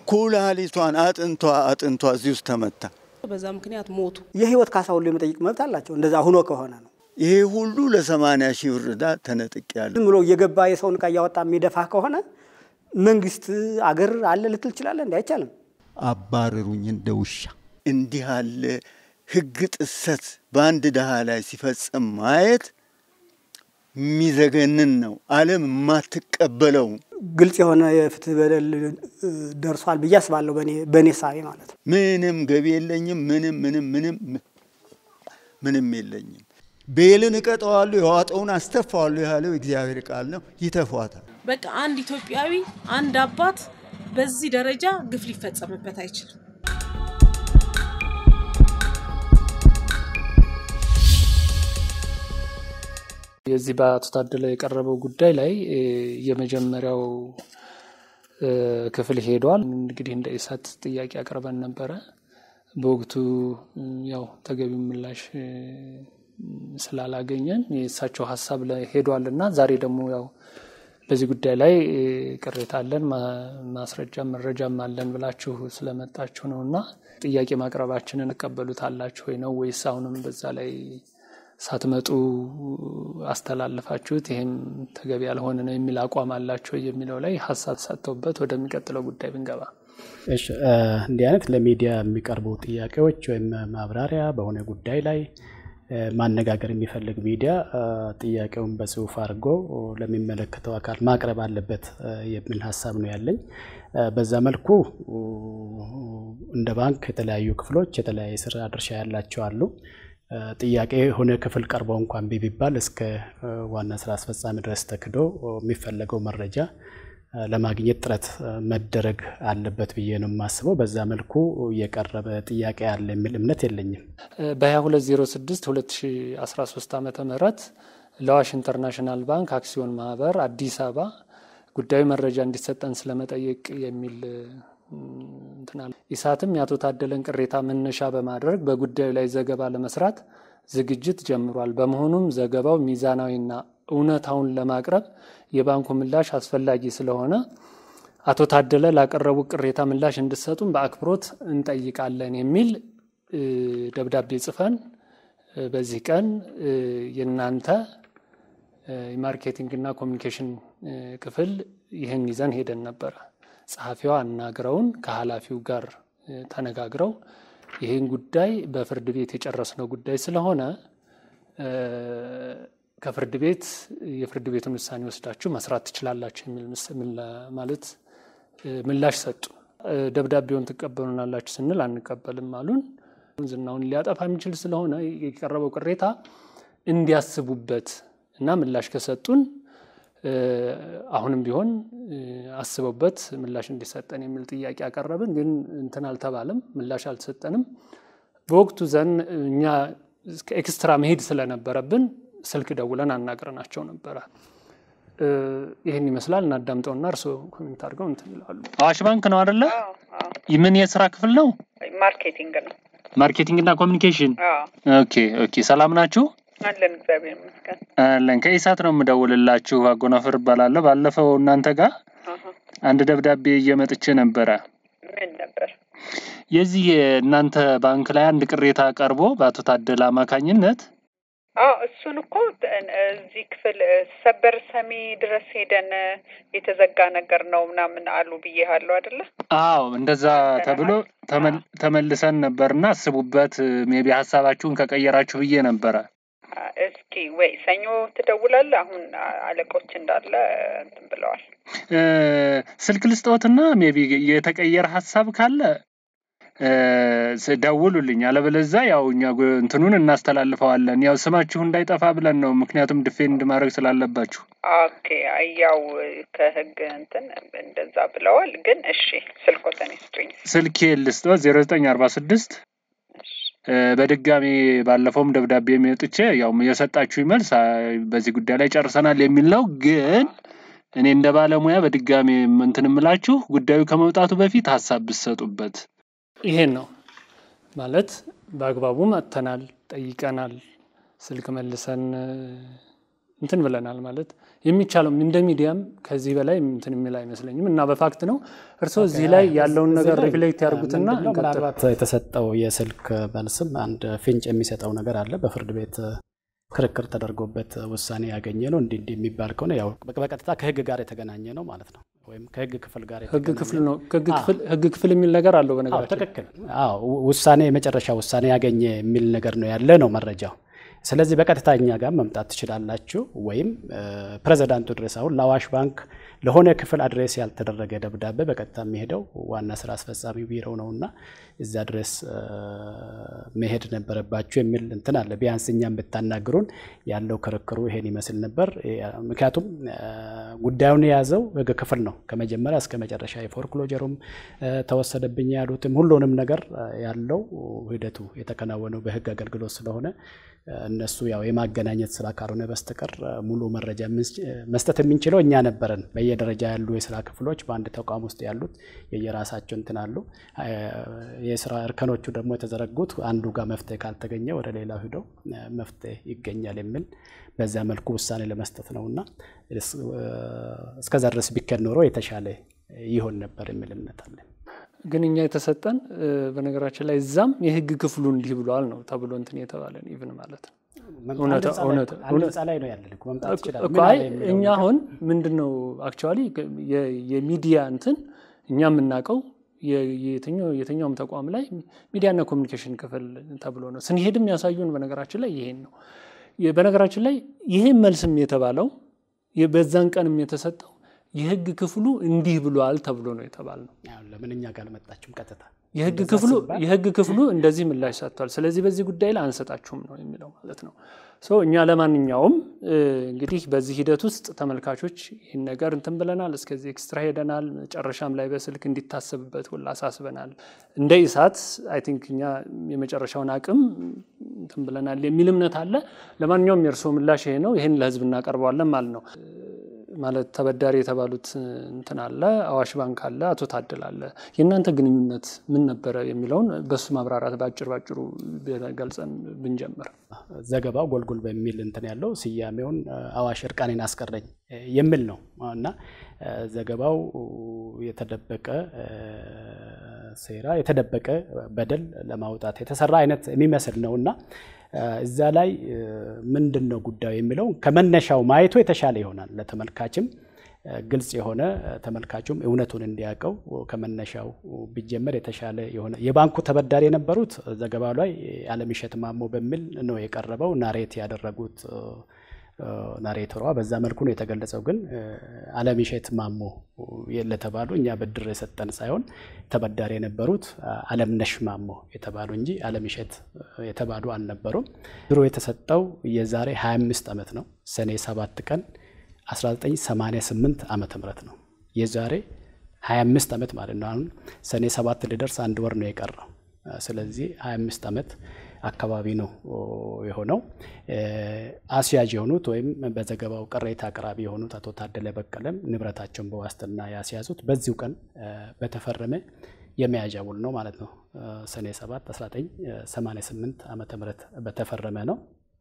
ኩላሊቷን አጥንቷ አጥንቷ እዚህ ውስጥ ተመታ። በዛ ምክንያት ሞቱ። የህይወት ካሳ ሁሉ የመጠየቅ መብት አላቸው። እንደዛ ሁኖ ከሆነ ነው። ይሄ ሁሉ ለሰማንያ ሺህ ብር ዕዳ ተነጥቄያለሁ። ዝም ብሎ እየገባ የሰውን ዕቃ እያወጣ የሚደፋ ከሆነ መንግስት አገር አለ ልትል ትችላለህ? እንዲ አይቻልም። አባረሩኝ እንደ ውሻ። እንዲህ ያለ ህግ ጥሰት በአንድ ድሃ ላይ ሲፈጽም ማየት የሚዘገንን ነው። ዓለም የማትቀበለው ግልጽ የሆነ የፍትህ በደል ደርሷል ብዬ አስባለሁ። በእኔ ሳቤ ማለት ነው። ምንም ገቢ የለኝም። ምንም ምንም ምንም ምንም የለኝም። ቤልን እቀጠዋለሁ፣ የዋጠውን አስተፋዋለሁ ያለው እግዚአብሔር ቃል ነው። ይተፏታል። በቃ አንድ ኢትዮጵያዊ አንድ አባት በዚህ ደረጃ ግፍ ሊፈጸምበት አይችልም። የዚህ በአቶ ታደለ የቀረበው ጉዳይ ላይ የመጀመሪያው ክፍል ሄዷል። እንግዲህ እንደ ኢሳት ጥያቄ አቅርበን ነበረ። በወቅቱ ያው ተገቢው ምላሽ ስላላገኘን የእሳቸው ሀሳብ ላይ ሄዷል እና ዛሬ ደግሞ ያው በዚህ ጉዳይ ላይ ቅሬታ አለን ማስረጃም መረጃም አለን ብላችሁ ስለመጣችሁ ነው እና ጥያቄ ማቅረባችንን እቀበሉታላችሁ ወይ ነው ወይስ አሁንም በዛ ላይ ሳትመጡ አስተላልፋችሁት ይህም ተገቢ ያልሆነ ነው የሚል አቋም አላቸው የሚለው ላይ ሀሳብ ሰጥተውበት ወደሚቀጥለው ጉዳይ ብንገባ። እሺ እንዲህ አይነት ለሚዲያ የሚቀርቡ ጥያቄዎች ወይም ማብራሪያ በሆነ ጉዳይ ላይ ማነጋገር የሚፈልግ ሚዲያ ጥያቄውን በጽሁፍ አድርጎ ለሚመለከተው አካል ማቅረብ አለበት የሚል ሀሳብ ነው ያለኝ። በዛ መልኩ እንደ ባንክ የተለያዩ ክፍሎች የተለያየ ስራ ድርሻ ያላቸው አሉ። ጥያቄ የሆነ ክፍል ቀርበው እንኳን ቢባል እስከ ዋና ስራ አስፈጻሚ ድረስ ተክዶ የሚፈለገው መረጃ ለማግኘት ጥረት መደረግ አለበት ብዬ ነው የማስበው። በዛ መልኩ የቀረበ ጥያቄ አለ የሚል እምነት የለኝም። በ2206 2013 ዓ ም ለአዋሽ ኢንተርናሽናል ባንክ አክሲዮን ማህበር አዲስ አበባ ጉዳዩ መረጃ እንዲሰጠን ስለመጠየቅ የሚል እንትናል ኢሳትም የአቶ ታደለን ቅሬታ መነሻ በማድረግ በጉዳዩ ላይ ዘገባ ለመስራት ዝግጅት ጀምሯል። በመሆኑም ዘገባው ሚዛናዊና እውነታውን ለማቅረብ የባንኩ ምላሽ አስፈላጊ ስለሆነ አቶ ታደለ ላቀረቡ ቅሬታ ምላሽ እንድሰጡን በአክብሮት እንጠይቃለን የሚል ደብዳቤ ጽፈን በዚህ ቀን የእናንተ የማርኬቲንግና ኮሚኒኬሽን ክፍል ይህን ይዘን ሄደን ነበረ። ጸሐፊዋ አናግረውን ከኃላፊው ጋር ተነጋግረው ይህን ጉዳይ በፍርድ ቤት የጨረስነው ጉዳይ ስለሆነ ከፍርድ ቤት የፍርድ ቤቱን ውሳኔ ወስዳችሁ መስራት ትችላላችሁ የሚል ማለት ምላሽ ሰጡ። ደብዳቤውን ትቀበሉናላችሁ ስንል አንቀበልም አሉን። ዝናውን ሊያጠፋ የሚችል ስለሆነ የቀረበው ቅሬታ እንዲያስቡበት እና ምላሽ ከሰጡን አሁንም ቢሆን አስበውበት ምላሽ እንዲሰጠን የሚል ጥያቄ አቀረብን። ግን እንትን አልተባለም፣ ምላሽ አልተሰጠንም። በወቅቱ ዘን እኛ ኤክስትራ መሄድ ስለነበረብን ስልክ ደውለን አናግረናቸው ነበረ። ይህን ይመስላል። እናዳምጠውና እርስዎ ኮሜንት አድርገው እንትን ይላሉ። አዋሽ ባንክ ነው አደለ? ምን የስራ ክፍል ነው? ማርኬቲንግ ነው። ማርኬቲንግ እና ኮሚኒኬሽን። ኦኬ ኦኬ። ሰላም ናችሁ? አለን እግዚአብሔር ይመስገን። አለን። ከኢሳት ነው የምደውልላችሁ። አጎናፍር እባላለሁ። ባለፈው እናንተ ጋር አንድ ደብዳቤ እየመጥቼ ነበረ። ምን ነበር? የዚህ የእናንተ ባንክ ላይ አንድ ቅሬታ ቀርቦ በአቶ ታደለ አማካኝነት አዎ እሱን እኮ እዚህ ክፍል ሰበር ሰሚ ድረስ ሄደን የተዘጋ ነገር ነው ምናምን አሉ ብዬሃለሁ አይደለ? አዎ እንደዛ ተብሎ ተመልሰን ነበርና አስቡበት፣ ሜቢ ሀሳባችሁን ከቀየራችሁ ብዬ ነበረ። እስኪ ወይ ሰኞ ትደውላለህ? አሁን አለቆች እንዳለ እንትን ብለዋል። ስልክ ልስጠዎትና ሜቢ የተቀየረ ሀሳብ ካለ ደውሉልኝ። አለበለዚያ ያው እኛ እንትኑን እናስተላልፈዋለን። ያው ስማችሁ እንዳይጠፋ ብለን ነው፣ ምክንያቱም ዲፌንድ ማድረግ ስላለባችሁ። ኦኬ ያው ከህግ እንትን እንደዛ ብለዋል። ግን እሺ ስልኮተን ይስጡኝ። ስልኬ ልስጠዎት ዜሮ ዘጠኝ አርባ ስድስት በድጋሚ ባለፈውም ደብዳቤ የሚወጥቼ ያው የሰጣችሁ መልስ በዚህ ጉዳይ ላይ ጨርሰናል የሚል ነው። ግን እኔ እንደ ባለሙያ በድጋሚ እንትን የምላችሁ ጉዳዩ ከመውጣቱ በፊት ሀሳብ ብትሰጡበት ይሄን ነው ማለት በአግባቡ መጥተናል፣ ጠይቀናል፣ ስልክ መልሰን እንትን ብለናል ማለት የሚቻለው እንደ ሚዲያም ከዚህ በላይ እንትን የሚል አይመስለኝም እና በፋክት ነው። እርስዎ እዚህ ላይ ያለውን ነገር ሪፍሌክት ያደርጉትና ምንድነው እንቀጥል። ምናልባት የተሰጠው የስልክ መልስም አንድ ፍንጭ የሚሰጠው ነገር አለ። በፍርድ ቤት ክርክር ተደርጎበት ውሳኔ ያገኘ ነው እንዲህ እንዲህ የሚባል ከሆነ ያው በቀጥታ ከህግ ጋር የተገናኘ ነው ማለት ነው፣ ወይም ከህግ ክፍል ጋር ህግ የተገናኘ ክፍል ነው ህግ ክፍል ህግ ክፍል የሚል ነገር አለው አዎ በነገራችን ትክክል። አዎ ውሳኔ የመጨረሻ ውሳኔ ያገኘ የሚል ነገር ነው ያለ ነው መረጃው። ስለዚህ በቀጥታ እኛ ጋር መምጣት ትችላላችሁ፣ ወይም ፕሬዚዳንቱ ድረስ አሁን ለአዋሽ ባንክ ለሆነ ክፍል አድሬስ ያልተደረገ ደብዳቤ በቀጥታ የሚሄደው ዋና ስራ አስፈጻሚ ቢሮ ነው እና እዛ ድረስ መሄድ ነበረባችሁ የሚል እንትን አለ። ቢያንስ እኛም ብታናግሩን ያለው ክርክሩ ይሄን ይመስል ነበር። ምክንያቱም ጉዳዩን የያዘው ህግ ክፍል ነው ከመጀመሪያ እስከ መጨረሻ የፎርክሎጀሩም ተወሰደብኝ ያሉትም ሁሉንም ነገር ያለው ሂደቱ የተከናወነው በህግ አገልግሎት ስለሆነ እነሱ ያው የማገናኘት ስራ ካልሆነ በስተቀር ሙሉ መረጃ መስጠት የምንችለው እኛ ነበረን። በየደረጃ ያሉ የስራ ክፍሎች በአንድ ተቋም ውስጥ ያሉት የየራሳቸው እንትን አሉ። የስራ እርከኖቹ ደግሞ የተዘረጉት አንዱ ጋር መፍትሄ ካልተገኘ ወደ ሌላው ሂደው መፍትሄ ይገኛል የሚል በዚያ መልኩ ውሳኔ ለመስጠት ነው እና እስከዛ ድረስ ቢከድ ኖሮ የተሻለ ይሆን ነበር የሚል እምነት አለን። ግን እኛ የተሰጠን በነገራችን ላይ እዛም የህግ ክፍሉ እንዲህ ብሏል ነው ተብሎ እንትን የተባለን ኢቭን ማለት ነው። አንድ ህንፃ ላይ ነው ያለን እኮ መምጣት ይችላል። እኮ አይ እኛ አሁን ምንድን ነው አክቹዋሊ የሚዲያ እንትን እኛ የምናውቀው የትኛውም ተቋም ላይ ሚዲያና ኮሚኒኬሽን ክፍል ተብሎ ነው ስንሄድም ያሳዩን። በነገራችን ላይ ይሄን ነው። በነገራችን ላይ ይሄን መልስም የተባለው በዛን ቀንም የተሰጠው የህግ ክፍሉ እንዲህ ብሏል ተብሎ ነው የተባልነው። ለምን እኛ ጋር አልመጣችሁም? ቀጥታ የህግ ክፍሉ የህግ ክፍሉ እንደዚህ ምላሽ ሰጥቷል፣ ስለዚህ በዚህ ጉዳይ ላይ አንሰጣችሁም ነው የሚለው ማለት ነው። እኛ ለማንኛውም እንግዲህ በዚህ ሂደት ውስጥ ተመልካቾች ይህን ነገር እንትን ብለናል፣ እስከዚህ ኤክስትራ ሄደናል። መጨረሻም ላይ በስልክ እንዲታሰብበት ሁላ አሳስበናል። እንደ ኢሳት አይ ቲንክ እኛ የመጨረሻውን አቅም እንትን ብለናል የሚል እምነት አለ። ለማንኛውም የእርስዎ ምላሽ ይሄ ነው። ይህን ለህዝብ እናቀርበዋለን ማለት ነው። ማለት ተበዳሪ የተባሉት እንትን አለ፣ አዋሽ ባንክ አለ፣ አቶ ታደል አለ። የእናንተ ግንኙነት ምን ነበረ የሚለውን በሱ ማብራራት በአጭር ባጭሩ ገልጸን ብንጀምር። ዘገባው ጎልጎል በሚል እንትን ያለው ስያሜውን አዋሽ እርቃኔን አስቀረኝ የሚል ነው እና ዘገባው የተደበቀ ሴራ የተደበቀ በደል ለማውጣት የተሰራ አይነት የሚመስል ነው እና እዛ ላይ ምንድን ነው ጉዳዩ የሚለው ከመነሻው ማየቱ የተሻለ ይሆናል። ለተመልካችም ግልጽ የሆነ ተመልካቹም እውነቱን እንዲያውቀው ከመነሻው ቢጀመር የተሻለ የሆነ የባንኩ ተበዳሪ የነበሩት ዘገባው ላይ አለምሸት ማሞ በሚል ነው የቀረበው ናሬት ያደረጉት ናሬተሯ በዛ መልኩ ነው የተገለጸው። ግን አለምሸት ማሞ ለተባሉ እኛ ብድር የሰጠን ሳይሆን ተበዳሪ የነበሩት አለምነሽ ማሞ የተባሉ እንጂ አለምሸት የተባሉ አልነበሩም። ብድሩ የተሰጠው የዛሬ 25 ዓመት ነው። ሰኔ 7 ቀን 1988 ዓመተ ምህረት ነው። የዛሬ 25 ዓመት ማለት ነው። አሁን ሰኔ 7 ሊደርስ አንድ ወር ነው የቀረው። ስለዚህ 25 ዓመት አካባቢ ነው የሆነው። አስያዥ የሆኑት ወይም በዘገባው ቅሬታ አቅራቢ የሆኑት አቶ ታደለ በቀለም ንብረታቸውን በዋስትና ያስያዙት በዚሁ ቀን በተፈረመ የመያዣ ውል ነው ማለት ነው። ሰኔ 7 1988 ዓመተ ምህረት በተፈረመ ነው።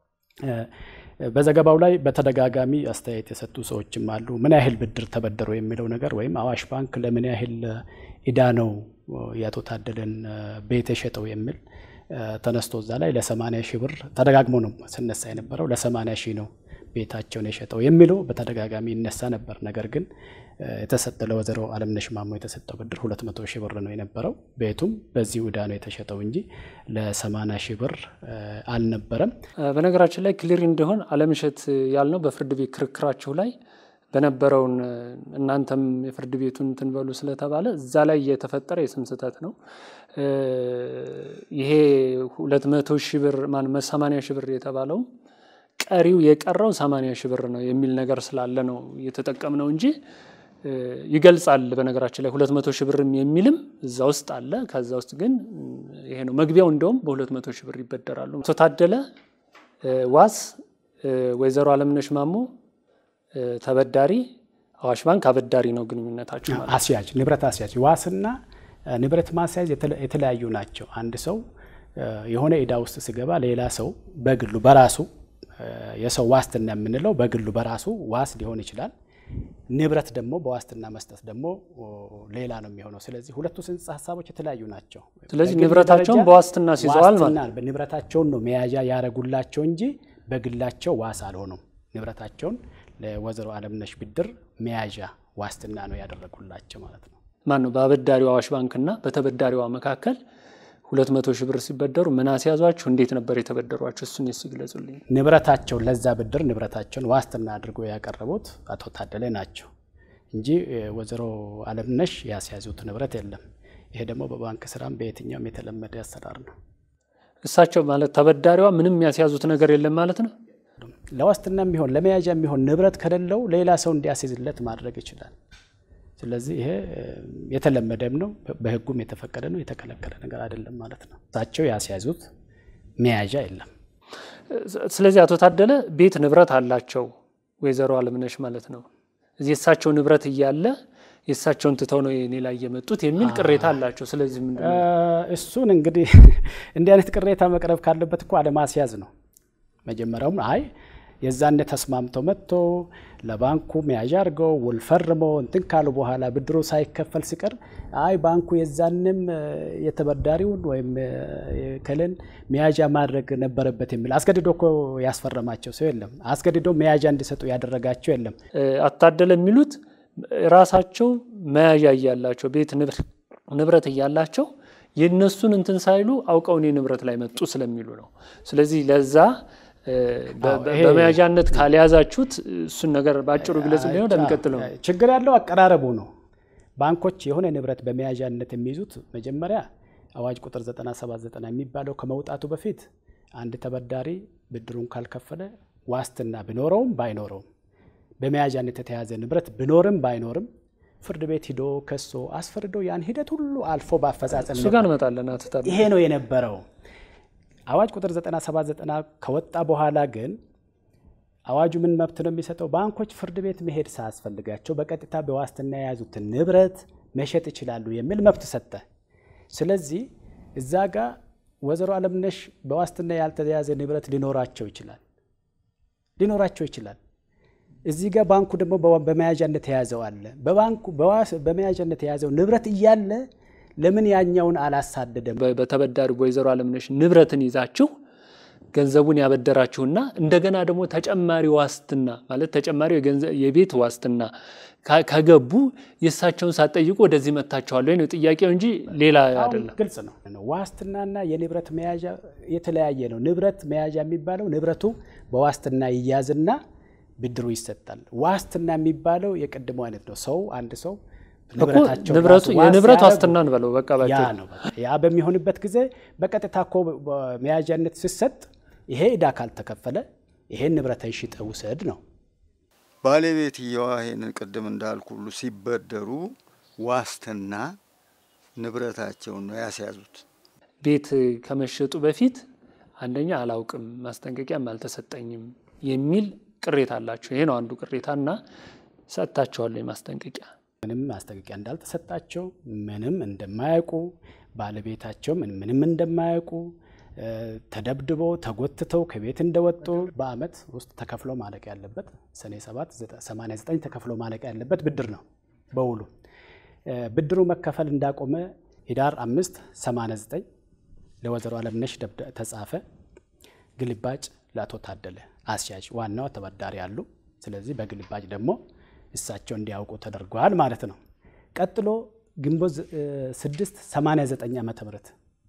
በዘገባው ላይ በተደጋጋሚ አስተያየት የሰጡ ሰዎችም አሉ። ምን ያህል ብድር ተበደሩ የሚለው ነገር ወይም አዋሽ ባንክ ለምን ያህል ዕዳ ነው የአቶ ታደለን ቤት የሸጠው የሚል ተነስቶ እዛ ላይ ለሰማንያ ሺህ ብር ተደጋግሞ ነው ስነሳ የነበረው ለሰማንያ ሺህ ነው ቤታቸውን የሸጠው የሚለው በተደጋጋሚ ይነሳ ነበር። ነገር ግን የተሰጠ ለወይዘሮ አለምነሽ ማሞ የተሰጠው ብድር ሁለት መቶ ሺህ ብር ነው የነበረው። ቤቱም በዚህ ዕዳ ነው የተሸጠው እንጂ ለሰማንያ ሺህ ብር አልነበረም። በነገራችን ላይ ክሊር እንዲሆን አለምሸት ያልነው በፍርድ ቤት ክርክራችሁ ላይ በነበረውን እናንተም የፍርድ ቤቱን እንትን በሉ ስለተባለ እዛ ላይ የተፈጠረ የስም ስህተት ነው። ይሄ ሁለት መቶ ሺህ ብር ማን ሰማንያ ሺህ ብር የተባለው ቀሪው የቀረው ሰማንያ ሺህ ብር ነው የሚል ነገር ስላለ ነው እየተጠቀምነው እንጂ ይገልጻል። በነገራችን ላይ ሁለት መቶ ሺህ ብርም የሚልም እዛ ውስጥ አለ። ከዛ ውስጥ ግን ይሄ ነው መግቢያው። እንደውም በሁለት መቶ ሺህ ብር ይበደራሉ። አቶ ታደለ ዋስ፣ ወይዘሮ አለምነሽ ማሞ ተበዳሪ፣ አዋሽ ባንክ አበዳሪ ነው ግንኙነታቸው ማለት ነው። አስያዥ ንብረት አስያዥ ዋስና ንብረት ማስያዝ የተለያዩ ናቸው። አንድ ሰው የሆነ ዕዳ ውስጥ ሲገባ ሌላ ሰው በግሉ በራሱ የሰው ዋስትና የምንለው በግሉ በራሱ ዋስ ሊሆን ይችላል። ንብረት ደግሞ በዋስትና መስጠት ደግሞ ሌላ ነው የሚሆነው። ስለዚህ ሁለቱ ጽንሰ ሀሳቦች የተለያዩ ናቸው። ስለዚህ በግል ንብረታቸውን ደረጃ በዋስትና ሲይዘዋል ማለት ዋስትና ንብረታቸውን ነው መያዣ ያረጉላቸው እንጂ በግላቸው ዋስ አልሆኑም። ንብረታቸውን ለወይዘሮ አለምነሽ ብድር መያዣ ዋስትና ነው ያደረጉላቸው ማለት ነው። ማን ነው በአበዳሪው አዋሽ ባንክና በተበዳሪዋ መካከል ሁለት መቶ ሺህ ብር ሲበደሩ ምን አስያዟችሁ? እንዴት ነበር የተበደሯቸው? እሱን ሲግለጹልኝ። ንብረታቸውን ለዛ ብድር ንብረታቸውን ዋስትና አድርጎ ያቀረቡት አቶ ታደለ ናቸው እንጂ ወይዘሮ አለምነሽ ያስያዙት ንብረት የለም። ይሄ ደግሞ በባንክ ስራም በየትኛውም የተለመደ አሰራር ነው። እሳቸው ማለት ተበዳሪዋ ምንም ያስያዙት ነገር የለም ማለት ነው። ለዋስትና የሚሆን ለመያዣ የሚሆን ንብረት ከሌለው ሌላ ሰው እንዲያስይዝለት ማድረግ ይችላል። ስለዚህ ይሄ የተለመደም ነው፣ በሕጉም የተፈቀደ ነው፣ የተከለከለ ነገር አይደለም ማለት ነው። እሳቸው ያስያዙት መያዣ የለም። ስለዚህ አቶ ታደለ ቤት ንብረት አላቸው ወይዘሮ አለምነሽ ማለት ነው። እዚህ የእሳቸው ንብረት እያለ የእሳቸውን ትተው ነው የኔ ላይ የመጡት የሚል ቅሬታ አላቸው። ስለዚህ ምንድን ነው እሱን እንግዲህ እንዲህ አይነት ቅሬታ መቅረብ ካለበት እኮ አለማስያዝ ነው። መጀመሪያውም አይ የዛኔ ተስማምተው መጥቶ ለባንኩ መያዣ አድርገው ውል ፈርመው እንትን ካሉ በኋላ ብድሩ ሳይከፈል ሲቀር አይ ባንኩ የዛንም የተበዳሪውን ወይም ከልን መያዣ ማድረግ ነበረበት የሚል አስገድዶ እኮ ያስፈረማቸው ሰው የለም። አስገድዶ መያዣ እንዲሰጡ ያደረጋቸው የለም። አቶ ታደለ የሚሉት ራሳቸው መያዣ እያላቸው ቤት ንብረት እያላቸው የእነሱን እንትን ሳይሉ አውቀው እኔ ንብረት ላይ መጡ ስለሚሉ ነው። ስለዚህ ለዛ በመያዣነት ካልያዛችሁት እሱን ነገር በአጭሩ ግለጽ ሊሆን ለሚቀጥለው ችግር ያለው አቀራረቡ ነው። ባንኮች የሆነ ንብረት በመያዣነት የሚይዙት መጀመሪያ አዋጅ ቁጥር 979 የሚባለው ከመውጣቱ በፊት አንድ ተበዳሪ ብድሩን ካልከፈለ ዋስትና ቢኖረውም ባይኖረውም በመያዣነት የተያዘ ንብረት ቢኖርም ባይኖርም ፍርድ ቤት ሂዶ ከሶ አስፈርዶ ያን ሂደት ሁሉ አልፎ በአፈጻጸም እሱ ጋር እንመጣለን። አቶ ታደለ ይሄ ነው የነበረው። አዋጅ ቁጥር 979 ከወጣ በኋላ ግን አዋጁ ምን መብት ነው የሚሰጠው? ባንኮች ፍርድ ቤት መሄድ ሳያስፈልጋቸው በቀጥታ በዋስትና የያዙትን ንብረት መሸጥ ይችላሉ የሚል መብት ሰጠ። ስለዚህ እዛ ጋር ወይዘሮ አለምነሽ በዋስትና ያልተያዘ ንብረት ሊኖራቸው ይችላል ሊኖራቸው ይችላል። እዚህ ጋር ባንኩ ደግሞ በመያዣነት የያዘው አለ። በባንኩ በመያዣነት የያዘው ንብረት እያለ ለምን ያኛውን አላሳደደም? በተበዳሪ ወይዘሮ አለምነሽ ንብረትን ይዛችሁ ገንዘቡን ያበደራችሁና እንደገና ደግሞ ተጨማሪ ዋስትና ማለት ተጨማሪ የቤት ዋስትና ከገቡ የእሳቸውን ሳትጠይቁ ወደዚህ መታችኋል ወይ ነው ጥያቄው እንጂ ሌላ አይደለም። ግልጽ ነው። ዋስትናና የንብረት መያዣ የተለያየ ነው። ንብረት መያዣ የሚባለው ንብረቱ በዋስትና ይያዝና ብድሩ ይሰጣል። ዋስትና የሚባለው የቀድሞ አይነት ነው። ሰው አንድ ሰው ንብረቱ የንብረት ዋስትና እንበለው በቃ ያ ነው። ያ በሚሆንበት ጊዜ በቀጥታ እኮ መያዣነት ሲሰጥ ይሄ ዕዳ ካልተከፈለ ይሄን ንብረት ሽጠ ውሰድ ነው። ባለቤትየዋ ይሄንን ቅድም እንዳልኩ ሁሉ ሲበደሩ ዋስትና ንብረታቸውን ነው ያስያዙት። ቤት ከመሸጡ በፊት አንደኛ አላውቅም፣ ማስጠንቀቂያም አልተሰጠኝም የሚል ቅሬታ አላቸው። ይሄ ነው አንዱ ቅሬታ እና ሰጥታቸዋለሁ ማስጠንቀቂያ ምንም ማስጠንቀቂያ እንዳልተሰጣቸው ምንም እንደማያውቁ ባለቤታቸው ምንም እንደማያውቁ ተደብድበው ተጎትተው ከቤት እንደወጡ በአመት ውስጥ ተከፍሎ ማለቅ ያለበት ሰኔ 7 89 ተከፍሎ ማለቅ ያለበት ብድር ነው። በውሉ ብድሩ መከፈል እንዳቆመ ሂዳር 5 89 ለወይዘሮ አለምነሽ ተጻፈ። ግልባጭ ለአቶ ታደለ አስያዥ ዋናው ተበዳሪ አሉ። ስለዚህ በግልባጭ ደግሞ እሳቸው እንዲያውቁ ተደርጓል ማለት ነው። ቀጥሎ ግንቦት 6 89 ዓመተ ምህረት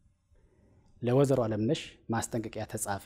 ለወይዘሮ አለምነሽ ማስጠንቀቂያ ተጻፈ።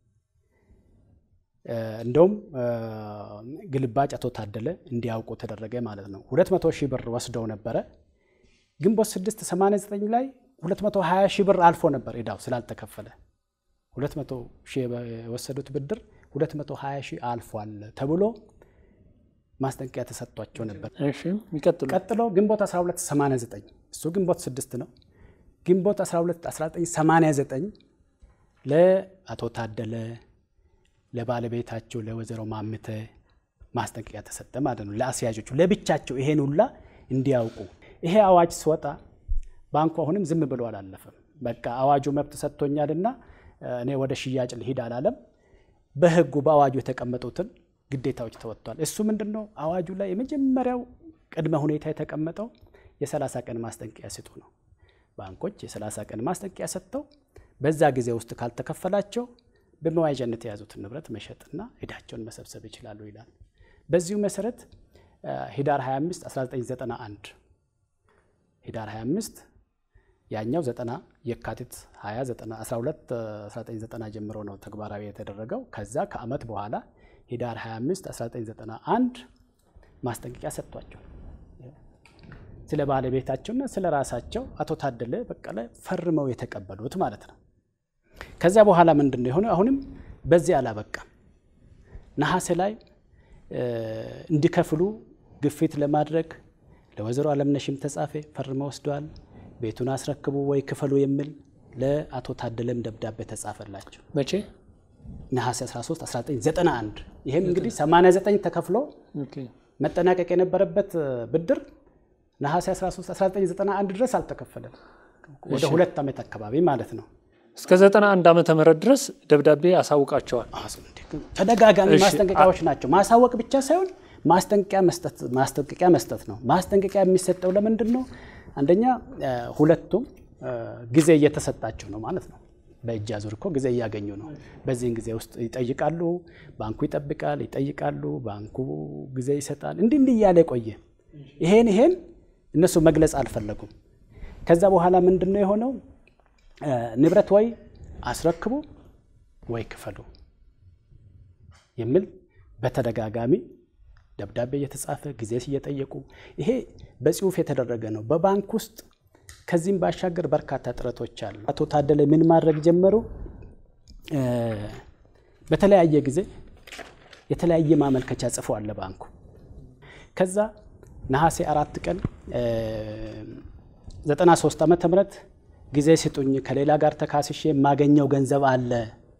እንደውም ግልባጭ አቶ ታደለ እንዲያውቁ ተደረገ ማለት ነው። 200 ሺህ ብር ወስደው ነበረ። ግንቦት 6 89 ላይ 220 ሺህ ብር አልፎ ነበር ዕዳው ስላልተከፈለ 200 ሺህ የወሰዱት ብድር 220 ሺህ አልፏል ተብሎ ማስጠንቀቂያ ተሰጥቷቸው ነበር። እሺ ይቀጥሉ። ቀጥሎ ግንቦት 12 89 እሱ ግንቦት 6 ነው። ግንቦት 12 1989 ለአቶ ታደለ ለባለቤታቸው ለወይዘሮ ማምተ ማስጠንቀቂያ ተሰጠ ማለት ነው። ለአስያዦቹ ለብቻቸው ይሄን ሁላ እንዲያውቁ። ይሄ አዋጅ ሲወጣ ባንኩ አሁንም ዝም ብሎ አላለፈም። በቃ አዋጁ መብት ሰጥቶኛልና እኔ ወደ ሽያጭ ልሂድ አላለም። በህጉ በአዋጁ የተቀመጡትን ግዴታዎች ተወጥቷል። እሱ ምንድን ነው? አዋጁ ላይ የመጀመሪያው ቅድመ ሁኔታ የተቀመጠው የሰላሳ ቀን ማስጠንቀቂያ ስጡ ነው። ባንኮች የሰላሳ ቀን ማስጠንቀቂያ ሰጥተው በዛ ጊዜ ውስጥ ካልተከፈላቸው በመዋዣነት የያዙትን ንብረት መሸጥና ዕዳቸውን መሰብሰብ ይችላሉ ይላል። በዚሁ መሰረት ህዳር 25 1991 ህዳር 25 ያኛው 90 የካቲት 20 12 1990 ጀምሮ ነው ተግባራዊ የተደረገው። ከዛ ከአመት በኋላ ህዳር 25 1991 ማስጠንቀቂያ ሰጥቷቸው ስለ ባለቤታቸውና ስለ ራሳቸው አቶ ታደለ በቀለ ፈርመው የተቀበሉት ማለት ነው። ከዚያ በኋላ ምንድን ነው የሆነው? አሁንም በዚህ አላበቃም። ነሐሴ ላይ እንዲከፍሉ ግፊት ለማድረግ ለወይዘሮ አለምነሽም ተጻፈ፣ ፈርመው ወስደዋል። ቤቱን አስረክቡ ወይ ክፈሉ የሚል ለአቶ ታደለም ደብዳቤ ተጻፈላቸው። መቼ? ነሐሴ 13 1991 ይህም እንግዲህ 89 ተከፍሎ መጠናቀቅ የነበረበት ብድር ነሐሴ 13 1991 ድረስ አልተከፈለም። ወደ ሁለት ዓመት አካባቢ ማለት ነው። እስከ 91 ዓመተ ምህረት ድረስ ደብዳቤ አሳውቃቸዋል። ተደጋጋሚ ማስጠንቀቂያዎች ናቸው። ማሳወቅ ብቻ ሳይሆን ማስጠንቀቂያ መስጠት ማስጠንቀቂያ መስጠት ነው። ማስጠንቀቂያ የሚሰጠው ለምንድን ነው? አንደኛ ሁለቱም ጊዜ እየተሰጣቸው ነው ማለት ነው። በእጅ አዙር እኮ ጊዜ እያገኙ ነው። በዚህን ጊዜ ውስጥ ይጠይቃሉ፣ ባንኩ ይጠብቃል፣ ይጠይቃሉ፣ ባንኩ ጊዜ ይሰጣል። እንዲህ እንዲህ እያለ ቆየ። ይሄን ይሄን እነሱ መግለጽ አልፈለጉም። ከዛ በኋላ ምንድን ነው የሆነው? ንብረት ወይ አስረክቡ ወይ ክፈሉ የሚል በተደጋጋሚ ደብዳቤ እየተጻፈ ጊዜ እየጠየቁ ይሄ በጽሁፍ የተደረገ ነው። በባንክ ውስጥ ከዚህም ባሻገር በርካታ ጥረቶች አሉ። አቶ ታደለ ምን ማድረግ ጀመሩ? በተለያየ ጊዜ የተለያየ ማመልከቻ ጽፈዋል ለባንኩ። ከዛ ነሐሴ አራት ቀን 93 ዓመተ ምህረት ጊዜ ስጡኝ፣ ከሌላ ጋር ተካስሼ የማገኘው ገንዘብ አለ፣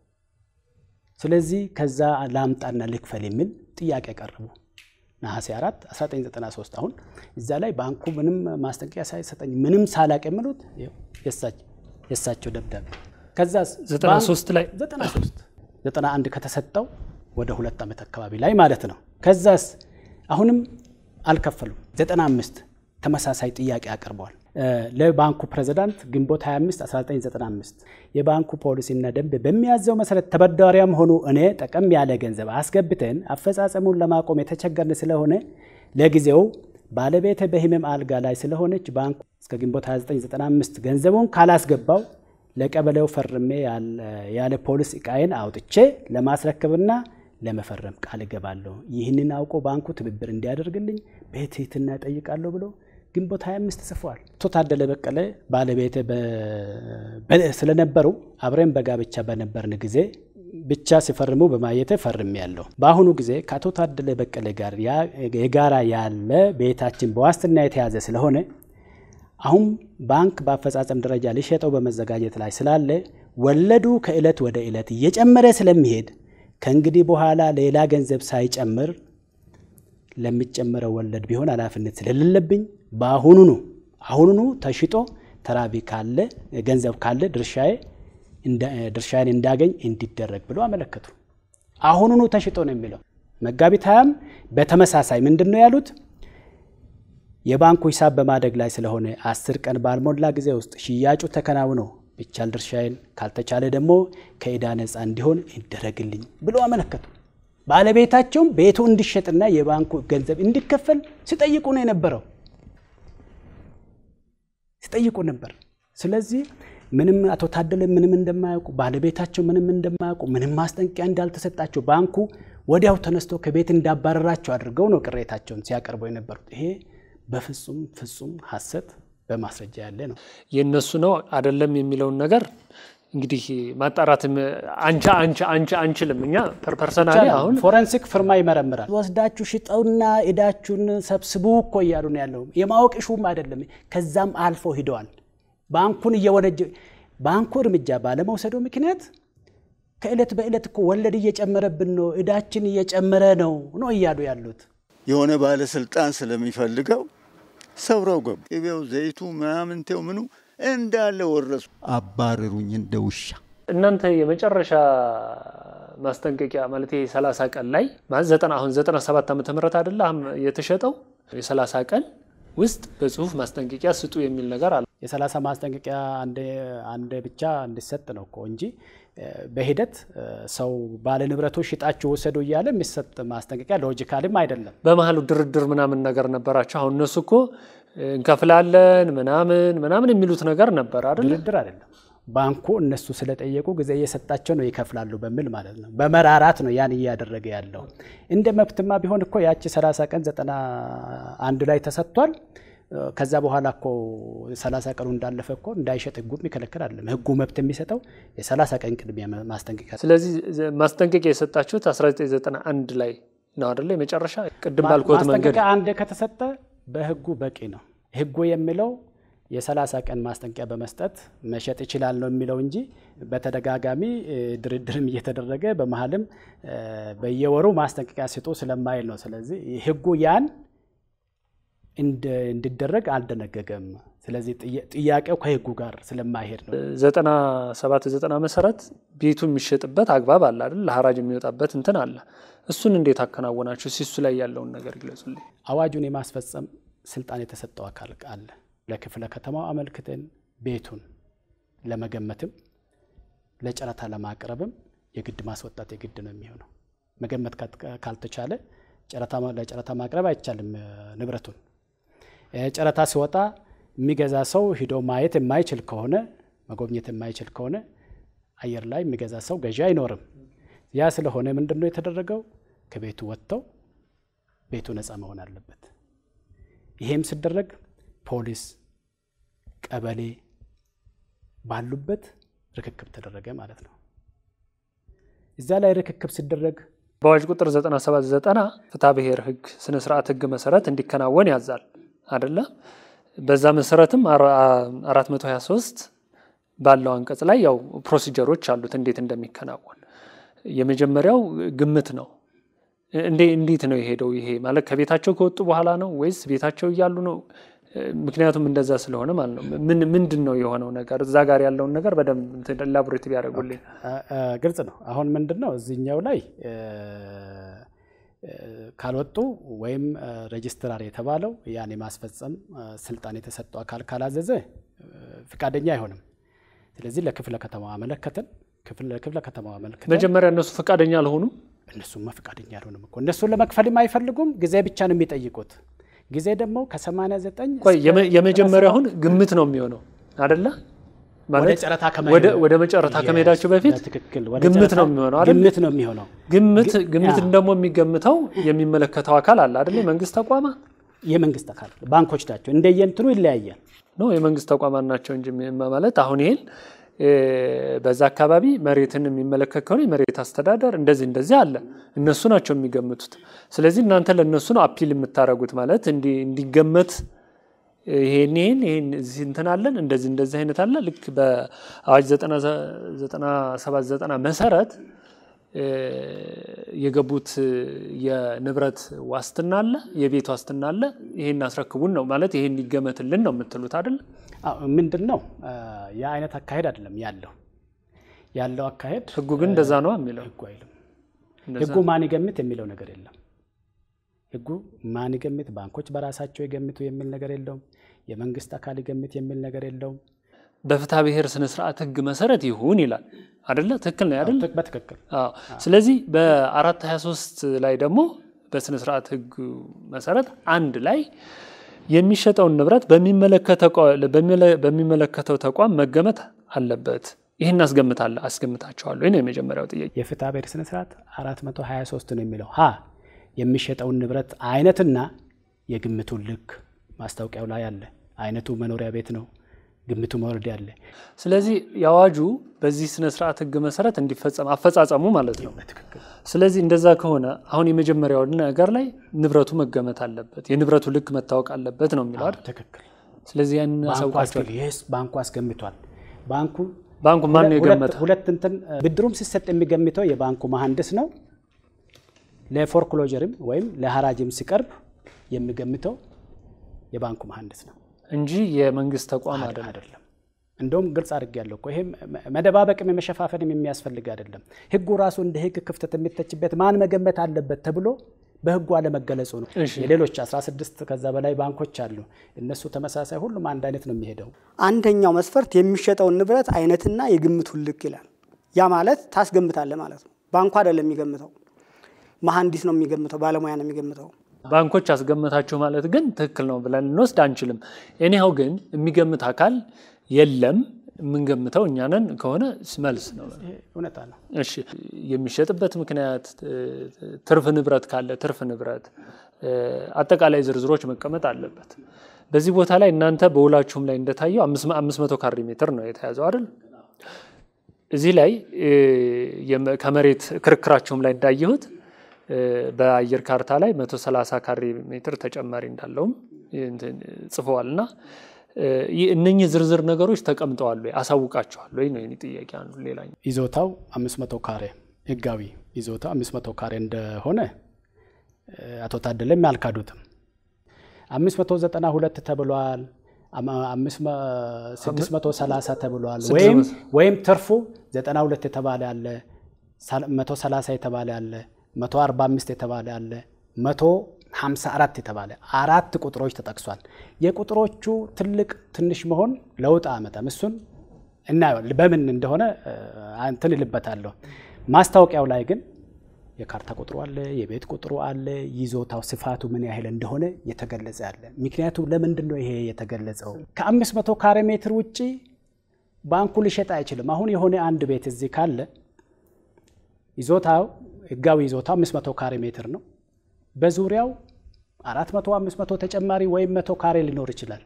ስለዚህ ከዛ ላምጣና ልክፈል የሚል ጥያቄ ቀረቡ። ነሐሴ 4 1993 አሁን እዛ ላይ ባንኩ ምንም ማስጠንቀቂያ ሳይሰጠኝ ምንም ሳላቅ የሚሉት የእሳቸው ደብዳቤ ከዛ 93 ላይ 93 91 ከተሰጠው ወደ ሁለት ዓመት አካባቢ ላይ ማለት ነው። ከዛስ አሁንም አልከፈሉም። 95 ተመሳሳይ ጥያቄ አቅርበዋል ለባንኩ ፕሬዝዳንት ግንቦት 25 1995 የባንኩ ፖሊሲና ደንብ በሚያዘው መሰረት ተበዳሪያም ሆኑ እኔ ጠቀም ያለ ገንዘብ አስገብተን አፈጻጸሙን ለማቆም የተቸገርን ስለሆነ ለጊዜው ባለቤተ በህመም አልጋ ላይ ስለሆነች ባንኩ እስከ ግንቦት 2995 ገንዘቡን ካላስገባው ለቀበሌው ፈርሜ ያለ ፖሊስ እቃዬን አውጥቼ ለማስረከብና ለመፈረም ቃል እገባለሁ። ይህንን አውቆ ባንኩ ትብብር እንዲያደርግልኝ በትህትና እጠይቃለሁ ብሎ ግንቦት 25 ጽፏል። አቶ ታደለ በቀለ ባለቤት ስለነበሩ አብረን በጋብቻ በነበርን ጊዜ ብቻ ሲፈርሙ በማየት ፈርም ያለው። በአሁኑ ጊዜ ከአቶ ታደለ በቀለ ጋር የጋራ ያለ ቤታችን በዋስትና የተያዘ ስለሆነ አሁን ባንክ በአፈጻጸም ደረጃ ሊሸጠው በመዘጋጀት ላይ ስላለ ወለዱ ከዕለት ወደ ዕለት እየጨመረ ስለሚሄድ ከእንግዲህ በኋላ ሌላ ገንዘብ ሳይጨምር ለሚጨመረው ወለድ ቢሆን ኃላፊነት ስለሌለብኝ በአሁኑኑ አሁኑኑ ተሽጦ ተራቢ ካለ ገንዘብ ካለ ድርሻዬ ድርሻዬን እንዳገኝ እንዲደረግ ብሎ አመለከቱ። አሁኑኑ ተሽጦ ነው የሚለው። መጋቢት ሃያም በተመሳሳይ ምንድን ነው ያሉት? የባንኩ ሂሳብ በማደግ ላይ ስለሆነ አስር ቀን ባልሞላ ጊዜ ውስጥ ሽያጩ ተከናውኖ ቢቻል ድርሻዬን ካልተቻለ ደግሞ ከዕዳ ነፃ እንዲሆን ይደረግልኝ ብሎ አመለከቱ። ባለቤታቸውም ቤቱ እንዲሸጥና የባንኩ ገንዘብ እንዲከፈል ሲጠይቁ ነው የነበረው ሲጠይቁ ነበር። ስለዚህ ምንም አቶ ታደለ ምንም እንደማያውቁ ባለቤታቸው ምንም እንደማያውቁ ምንም ማስጠንቀቂያ እንዳልተሰጣቸው ባንኩ ወዲያው ተነስቶ ከቤት እንዳባረራቸው አድርገው ነው ቅሬታቸውን ሲያቀርቡ የነበሩት። ይሄ በፍጹም ፍጹም ሐሰት በማስረጃ ያለ ነው። የእነሱ ነው አይደለም የሚለውን ነገር እንግዲህ ማጣራት አንቻ አንቻ አንቻ አንችልም። እኛ ፐርሰናሊ አሁን ፎረንሲክ ፍርማ ይመረምራል። ወስዳችሁ ሽጠውና ዕዳችሁን ሰብስቡ እኮ እያሉ ነው ያለው። የማወቅ ሹም አይደለም። ከዛም አልፎ ሂደዋል። ባንኩን እየወነጀ ባንኩ እርምጃ ባለመውሰዱ ምክንያት ከዕለት በዕለት እኮ ወለድ እየጨመረብን ነው፣ ዕዳችን እየጨመረ ነው ነው እያሉ ያሉት። የሆነ ባለስልጣን ስለሚፈልገው ሰብረው ገቡ። ቅቤው፣ ዘይቱ፣ ምናምንቴው ምኑ እንዳለ ወረሱ። አባረሩኝ እንደ ውሻ። እናንተ የመጨረሻ ማስጠንቀቂያ ማለት ይሄ 30 ቀን ላይ ማለት ዘጠና አሁን 97 ዓመተ ምህረት አይደለ አሁን የተሸጠው የ30 ቀን ውስጥ በጽሁፍ ማስጠንቀቂያ ስጡ የሚል ነገር አለ። የሰላሳ ማስጠንቀቂያ አንድ ብቻ እንዲሰጥ ነው እኮ እንጂ በሂደት ሰው ባለ ንብረቶች ሽጣችሁ ወሰዱ እያለ የሚሰጥ ማስጠንቀቂያ ሎጂካልም አይደለም። በመሀሉ ድርድር ምናምን ነገር ነበራቸው። አሁን እነሱ እኮ እንከፍላለን ምናምን ምናምን የሚሉት ነገር ነበር አይደል? ድርድር አይደለም። ባንኩ እነሱ ስለጠየቁ ጊዜ እየሰጣቸው ነው ይከፍላሉ በሚል ማለት ነው። በመራራት ነው ያን እያደረገ ያለው። እንደ መብትማ ቢሆን እኮ ያቺ 30 ቀን ዘጠና አንድ ላይ ተሰጥቷል። ከዛ በኋላ እኮ 30 ቀኑ እንዳለፈ እኮ እንዳይሸጥ ህጉ የሚከለክል አይደለም። ህጉ መብት የሚሰጠው የ30 ቀን ቅድሚያ ማስጠንቀቂያ። ስለዚህ ማስጠንቀቂያ የሰጣችሁት 1991 ላይ ነው አይደለ? የመጨረሻ ቅድም ባልኮት መንገድ ማስጠንቀቂያ አንድ ከተሰጠ በህጉ በቂ ነው። ህጉ የሚለው የሰላሳ ቀን ማስጠንቀቂያ በመስጠት መሸጥ ይችላል ነው የሚለው እንጂ በተደጋጋሚ ድርድርም እየተደረገ በመሀልም በየወሩ ማስጠንቀቂያ ስጡ ስለማይል ነው። ስለዚህ ህጉ ያን እንዲደረግ አልደነገገም። ስለዚህ ጥያቄው ከህጉ ጋር ስለማይሄድ ነው። ዘጠና ሰባት ዘጠና መሰረት ቤቱ የሚሸጥበት አግባብ አለ አይደል? ለሀራጅ የሚወጣበት እንትን አለ። እሱን እንዴት አከናወናችሁ? ሲሱ ላይ ያለውን ነገር ግለጹልኝ። አዋጁን የማስፈጸም ስልጣን የተሰጠው አካል አለ። ለክፍለ ከተማው አመልክተን ቤቱን ለመገመትም ለጨረታ ለማቅረብም የግድ ማስወጣት የግድ ነው የሚሆነው። መገመት ካልተቻለ ለጨረታ ማቅረብ አይቻልም። ንብረቱን ጨረታ ሲወጣ የሚገዛ ሰው ሂዶ ማየት የማይችል ከሆነ መጎብኘት የማይችል ከሆነ አየር ላይ የሚገዛ ሰው ገዢ አይኖርም። ያ ስለሆነ ምንድን ነው የተደረገው? ከቤቱ ወጥተው ቤቱ ነፃ መሆን አለበት። ይሄም ሲደረግ ፖሊስ፣ ቀበሌ ባሉበት ርክክብ ተደረገ ማለት ነው። እዛ ላይ ርክክብ ሲደረግ በአዋጅ ቁጥር 9790 ፍትሐ ብሔር ህግ ስነ ስርዓት ህግ መሰረት እንዲከናወን ያዛል አደለ? በዛ መሰረትም 423 ባለው አንቀጽ ላይ ያው ፕሮሲጀሮች አሉት እንዴት እንደሚከናወን። የመጀመሪያው ግምት ነው። እንዴት ነው የሄደው? ይሄ ማለት ከቤታቸው ከወጡ በኋላ ነው ወይስ ቤታቸው እያሉ ነው? ምክንያቱም እንደዛ ስለሆነ ማለት ነው። ምንድን ነው የሆነው ነገር? እዛ ጋር ያለውን ነገር በደንብ ላቦሬት ቢያደርጉልኝ። ግልጽ ነው። አሁን ምንድን ነው እዚህኛው ላይ ካልወጡ ወይም ሬጅስትራር የተባለው ያን የማስፈጸም ስልጣን የተሰጠው አካል ካላዘዘ ፍቃደኛ አይሆንም። ስለዚህ ለክፍለ ከተማው አመለከትን። ለክፍለ ከተማው አመለከትን። መጀመሪያ እነሱ ፈቃደኛ አልሆኑም። እነሱማ ፈቃደኛ አልሆኑም እኮ እነሱን ለመክፈልም አይፈልጉም። ጊዜ ብቻ ነው የሚጠይቁት። ጊዜ ደግሞ ከ89 ቆይ የመጀመሪያው አሁን ግምት ነው የሚሆነው አደለ? ወደ መጨረታ ከመሄዳቸው በፊት ግምት ነው የሚሆነው አይደል? ግምት ነው የሚሆነው። ግምት ግምትን ደግሞ የሚገምተው የሚመለከተው አካል አለ አይደል? የመንግስት ተቋማት የመንግስት አካል ባንኮች ናቸው። እንደየንትኑ ይለያያል። ነው የመንግስት ተቋማት ናቸው እንጂ ማለት አሁን ይሄን በዛ አካባቢ መሬትን የሚመለከት ከሆነ የመሬት አስተዳደር እንደዚህ እንደዚህ አለ፣ እነሱ ናቸው የሚገምቱት። ስለዚህ እናንተ ለእነሱ ነው አፒል የምታደርጉት ማለት እንዲገመት ይሄን ይሄን ይሄን እዚህ እንትን አለን እንደዚህ እንደዚህ አይነት አለ። ልክ በአዋጅ 9790 መሰረት የገቡት የንብረት ዋስትና አለ፣ የቤት ዋስትና አለ። ይሄን አስረክቡን ነው ማለት ይሄን ይገመትልን ነው የምትሉት አይደል? ምንድን ነው ያ አይነት አካሄድ አይደለም ያለው ያለው አካሄድ ህጉ ግን እንደዛ ነው የሚለው ህጉ አይልም። ህጉ ማን ይገምት የሚለው ነገር የለም። ህጉ ማን ይገምት፣ ባንኮች በራሳቸው ይገምቱ የሚል ነገር የለውም። የመንግስት አካል ይገምት የሚል ነገር የለውም። በፍትሐ ብሔር ስነ ስርዓት ህግ መሰረት ይሁን ይላል አደለ? ትክክል ነው አይደል? በትክክል ስለዚህ በአራት 23 ላይ ደግሞ በስነ ስርዓት ህግ መሰረት አንድ ላይ የሚሸጠውን ንብረት በሚመለከተው ተቋም መገመት አለበት። ይህን አስገምታለሁ አስገምታቸዋለሁ። ይህ ነው የመጀመሪያው ጥያቄ። የፍትሐ ብሔር ስነ ስርዓት 423 ነው የሚለው ሀ የሚሸጠውን ንብረት አይነትና የግምቱን ልክ ማስታወቂያው ላይ አለ። አይነቱ መኖሪያ ቤት ነው፣ ግምቱ መውረድ ያለ። ስለዚህ የአዋጁ በዚህ ስነ ስርዓት ህግ መሰረት እንዲፈጸም አፈጻጸሙ ማለት ነው። ስለዚህ እንደዛ ከሆነ አሁን የመጀመሪያው ነገር ላይ ንብረቱ መገመት አለበት፣ የንብረቱ ልክ መታወቅ አለበት ነው የሚለው አይደል? ትክክል። ስለዚህ ያንን አሳውቃቸዋል። ይህስ ባንኩ አስገምቷል። ባንኩ ባንኩ ማን ነው የገመተው? ሁለት እንትን ብድሩም ሲሰጥ የሚገምተው የባንኩ መሐንዲስ ነው። ለፎርክሎጀርም ወይም ለሀራጅም ሲቀርብ የሚገምተው የባንኩ መሐንዲስ ነው እንጂ የመንግስት ተቋም አይደለም። አይደለም። እንደውም ግልጽ አድርጌያለሁ እኮ ይሄ መደባበቅም የመሸፋፈንም የሚያስፈልግ አይደለም። ህጉ ራሱ እንደ ህግ ክፍተት የሚተችበት ማን መገመት አለበት ተብሎ በህጉ አለመገለጹ ነው። የሌሎች 16 ከዛ በላይ ባንኮች አሉ። እነሱ ተመሳሳይ፣ ሁሉም አንድ አይነት ነው የሚሄደው። አንደኛው መስፈርት የሚሸጠውን ንብረት አይነትና የግምቱን ልክ ይላል። ያ ማለት ታስገምታለህ ማለት ነው። ባንኩ አይደለም የሚገምተው፣ መሐንዲስ ነው የሚገምተው፣ ባለሙያ ነው የሚገምተው። ባንኮች አስገመታችሁ ማለት ግን ትክክል ነው ብለን ልንወስድ አንችልም። እኒያው ግን የሚገምት አካል የለም የምንገምተው እኛ ነን ከሆነ መልስ ነው። እውነታ ነው። እሺ የሚሸጥበት ምክንያት ትርፍ ንብረት ካለ ትርፍ ንብረት አጠቃላይ ዝርዝሮች መቀመጥ አለበት። በዚህ ቦታ ላይ እናንተ በውላችሁም ላይ እንደታየው አምስት መቶ ካሬ ሜትር ነው የተያዘው አይደል? እዚህ ላይ ከመሬት ክርክራችሁም ላይ እንዳየሁት በአየር ካርታ ላይ 130 ካሬ ሜትር ተጨማሪ እንዳለውም ጽፈዋል እና እነኚህ ዝርዝር ነገሮች ተቀምጠዋል ወይ አሳውቃቸዋል ወይ ነው የኔ ጥያቄ። አንዱ ሌላኛው ይዞታው 500 ካሬ ህጋዊ ይዞታው 500 ካሬ እንደሆነ አቶ ታደለም ያልካዱትም 592 ተብሏል፣ 630 ተብሏል። ወይም ወይም ትርፉ 92 የተባለ አለ፣ 130 የተባለ አለ፣ 145 የተባለ አለ፣ 154 የተባለ አራት ቁጥሮች ተጠቅሷል። የቁጥሮቹ ትልቅ ትንሽ መሆን ለውጥ አመጣም። እሱን እናየዋለን በምን እንደሆነ እንትን እልበታለሁ። ማስታወቂያው ላይ ግን የካርታ ቁጥሩ አለ፣ የቤት ቁጥሩ አለ፣ ይዞታው ስፋቱ ምን ያህል እንደሆነ የተገለጸ አለ። ምክንያቱም ለምንድን ነው ይሄ የተገለጸው? ከአምስት መቶ ካሬ ሜትር ውጭ ባንኩ ሊሸጥ አይችልም። አሁን የሆነ አንድ ቤት እዚህ ካለ ይዞታው ህጋዊ ይዞታው አምስት መቶ ካሬ ሜትር ነው። በዙሪያው አራት መቶ አምስት መቶ ተጨማሪ ወይም መቶ ካሬ ሊኖር ይችላል።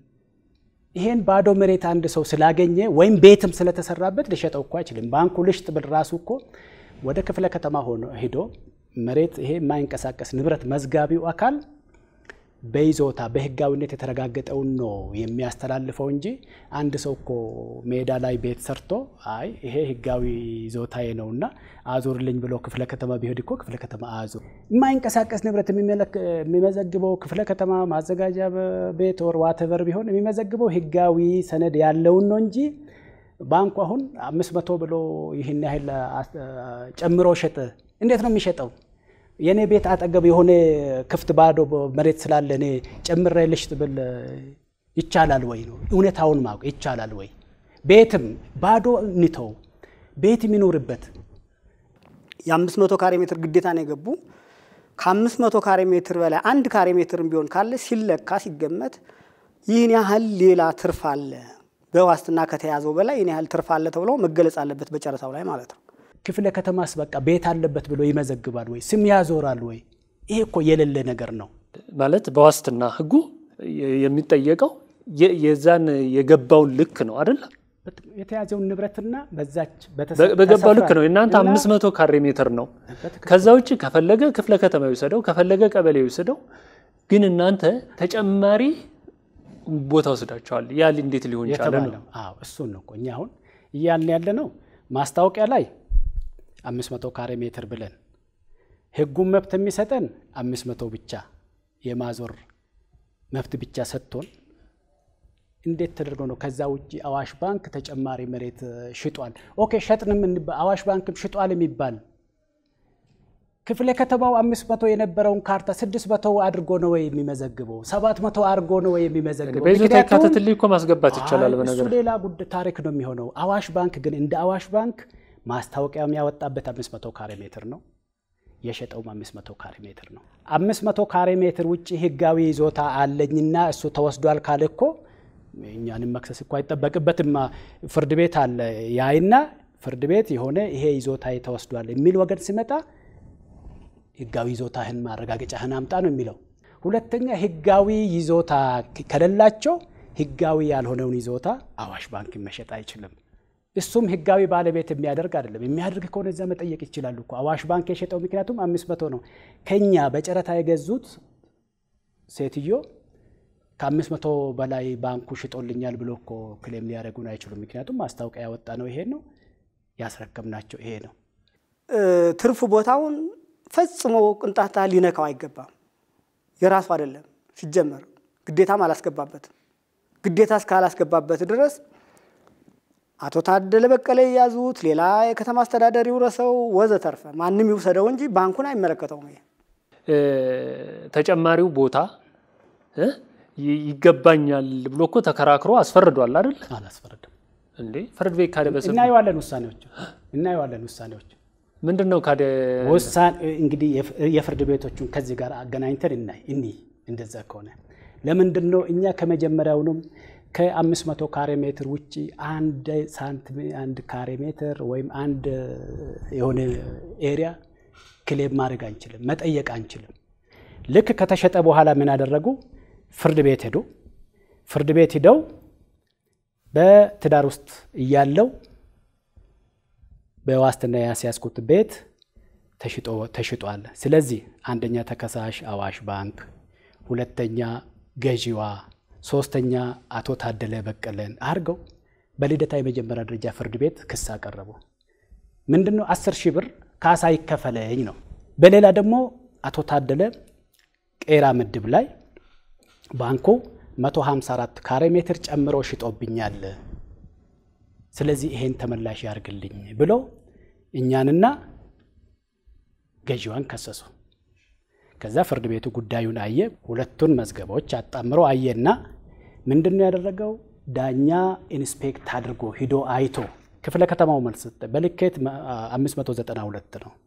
ይሄን ባዶ መሬት አንድ ሰው ስላገኘ ወይም ቤትም ስለተሰራበት ሊሸጠው እኮ አይችልም። ባንኩ ልሽጥ ብል ራሱ እኮ ወደ ክፍለ ከተማ ሆኖ ሄዶ መሬት ይሄ የማይንቀሳቀስ ንብረት መዝጋቢው አካል በይዞታ በህጋዊነት የተረጋገጠውን ነው የሚያስተላልፈው እንጂ አንድ ሰው እኮ ሜዳ ላይ ቤት ሰርቶ አይ ይሄ ህጋዊ ይዞታዬ ነውና አዙርልኝ ብሎ ክፍለ ከተማ ቢሄድ እኮ ክፍለ ከተማ አዙር የማይንቀሳቀስ ንብረት የሚመዘግበው ክፍለ ከተማ ማዘጋጃ ቤት ወር ዋተቨር ቢሆን የሚመዘግበው ህጋዊ ሰነድ ያለውን ነው እንጂ ባንኩ አሁን አምስት መቶ ብሎ ይህን ያህል ጨምሮ ሸጠ። እንዴት ነው የሚሸጠው? የእኔ ቤት አጠገብ የሆነ ክፍት ባዶ መሬት ስላለ እኔ ጨምሬ ልሽጥ ብል ይቻላል ወይ ነው እውነታውን ማወቅ ይቻላል ወይ? ቤትም ባዶ እንተው፣ ቤት የሚኖርበት የአምስት መቶ ካሬ ሜትር ግዴታ ነው የገቡ ከአምስት መቶ ካሬ ሜትር በላይ አንድ ካሬ ሜትርም ቢሆን ካለ ሲለካ ሲገመት ይህን ያህል ሌላ ትርፍ አለ በዋስትና ከተያዘው በላይ ይህን ያህል ትርፍ አለ ተብሎ መገለጽ አለበት በጨረታው ላይ ማለት ነው። ክፍለ ከተማስ በቃ ቤት አለበት ብሎ ይመዘግባል ወይ? ስም ያዞራል ወይ? ይሄ እኮ የሌለ ነገር ነው። ማለት በዋስትና ህጉ የሚጠየቀው የዛን የገባውን ልክ ነው አይደለ? የተያዘውን ንብረትና በዛች በገባው ልክ ነው። እናንተ አምስት መቶ ካሬ ሜትር ነው። ከዛ ውጭ ከፈለገ ክፍለ ከተማ ይውሰደው፣ ከፈለገ ቀበሌ ይውሰደው። ግን እናንተ ተጨማሪ ቦታ ወስዳቸዋል። ያ እንዴት ሊሆን ይቻለ ነው? አዎ እሱን ነው እኮ እኛ አሁን እያልን ያለ ነው። ማስታወቂያ ላይ አምስት መቶ ካሬ ሜትር ብለን ህጉን መብት የሚሰጠን አምስት መቶ ብቻ የማዞር መብት ብቻ ሰጥቶን እንዴት ተደርጎ ነው ከዛ ውጭ አዋሽ ባንክ ተጨማሪ መሬት ሽጧል፣ ኦኬ ሸጥንም አዋሽ ባንክም ሽጧል የሚባል ክፍለ ከተማው አምስት መቶ የነበረውን ካርታ ስድስት መቶ አድርጎ ነው ወይ የሚመዘግበው? ሰባት መቶ አድርጎ ነው ወይ የሚመዘግበው? በይዞታ ይካተትልኝ እኮ ማስገባት ይቻላል። እሱ በነገር ሌላ ጉዳይ ታሪክ ነው የሚሆነው። አዋሽ ባንክ ግን እንደ አዋሽ ባንክ ማስታወቂያም ያወጣበት አምስት መቶ ካሬ ሜትር ነው የሸጠውም አምስት መቶ ካሬ ሜትር ነው። አምስት መቶ ካሬ ሜትር ውጭ ህጋዊ ይዞታ አለኝና እሱ ተወስዷል ካለ እኮ እኛንም መክሰስ እኮ አይጠበቅበትም። ፍርድ ቤት አለ ያይና ፍርድ ቤት የሆነ ይሄ ይዞታ ተወስዷል የሚል ወገን ሲመጣ ህጋዊ ይዞታህን ማረጋገጫህን አምጣ ነው የሚለው። ሁለተኛ ህጋዊ ይዞታ ከሌላቸው ህጋዊ ያልሆነውን ይዞታ አዋሽ ባንክ መሸጥ አይችልም። እሱም ህጋዊ ባለቤት የሚያደርግ አይደለም። የሚያደርግ ከሆነ እዛ መጠየቅ ይችላሉ እኮ አዋሽ ባንክ የሸጠው ምክንያቱም አምስት መቶ ነው። ከኛ በጨረታ የገዙት ሴትዮ ከአምስት መቶ በላይ ባንኩ ሽጦልኛል ብሎ እኮ ክሌም ሊያደርጉን አይችሉም። ምክንያቱም ማስታወቂያ ያወጣ ነው ይሄ ነው ያስረከብናቸው ይሄ ነው። ትርፍ ቦታውን ፈጽሞ ቅንጣታ ሊነካው አይገባም። የራሱ አይደለም ሲጀመር፣ ግዴታም አላስገባበትም። ግዴታ እስካላስገባበት ድረስ አቶ ታደለ በቀለ የያዙት ሌላ የከተማ አስተዳደር ይውረሰው ወዘተርፈ ማንም ይውሰደው እንጂ ባንኩን አይመለከተውም። ይሄ ተጨማሪው ቦታ ይገባኛል ብሎ እኮ ተከራክሮ አስፈርዷል አይደል? አላስፈረድም እንዴ ፍርድ ቤት ካደ በስ እናየዋለን ውሳኔዎች እናየዋለን ውሳኔዎች ምንድን ነው ካደ ውሳኔ እንግዲህ የፍርድ ቤቶቹን ከዚህ ጋር አገናኝተን እናይ እኒ እንደዛ ከሆነ ለምንድን ነው እኛ ከመጀመሪያውንም ከአምስት መቶ ካሬ ሜትር ውጭ አንድ ሳንቲም አንድ ካሬ ሜትር ወይም አንድ የሆነ ኤሪያ ክሌም ማድረግ አንችልም፣ መጠየቅ አንችልም። ልክ ከተሸጠ በኋላ ምን አደረጉ? ፍርድ ቤት ሄዱ። ፍርድ ቤት ሂደው በትዳር ውስጥ እያለው በዋስትና ያስያዝኩት ቤት ተሽጧል። ስለዚህ አንደኛ ተከሳሽ አዋሽ ባንክ፣ ሁለተኛ ገዢዋ፣ ሶስተኛ አቶ ታደለ በቀለን አድርገው በልደታ የመጀመሪያ ደረጃ ፍርድ ቤት ክስ አቀረቡ። ምንድን ነው አስር ሺህ ብር ካሳ ይከፈለኝ ነው። በሌላ ደግሞ አቶ ታደለ ቄራ ምድብ ላይ ባንኩ 154 ካሬ ሜትር ጨምሮ ሽጦብኛል፣ ስለዚህ ይሄን ተመላሽ ያርግልኝ ብሎ እኛንና ገዢዋን ከሰሱ። ከዛ ፍርድ ቤቱ ጉዳዩን አየ። ሁለቱን መዝገቦች አጣምሮ አየና ምንድን ነው ያደረገው? ዳኛ ኢንስፔክት አድርጎ ሂዶ አይቶ ክፍለ ከተማው መልስ ሰጠ። በልኬት 592 ነው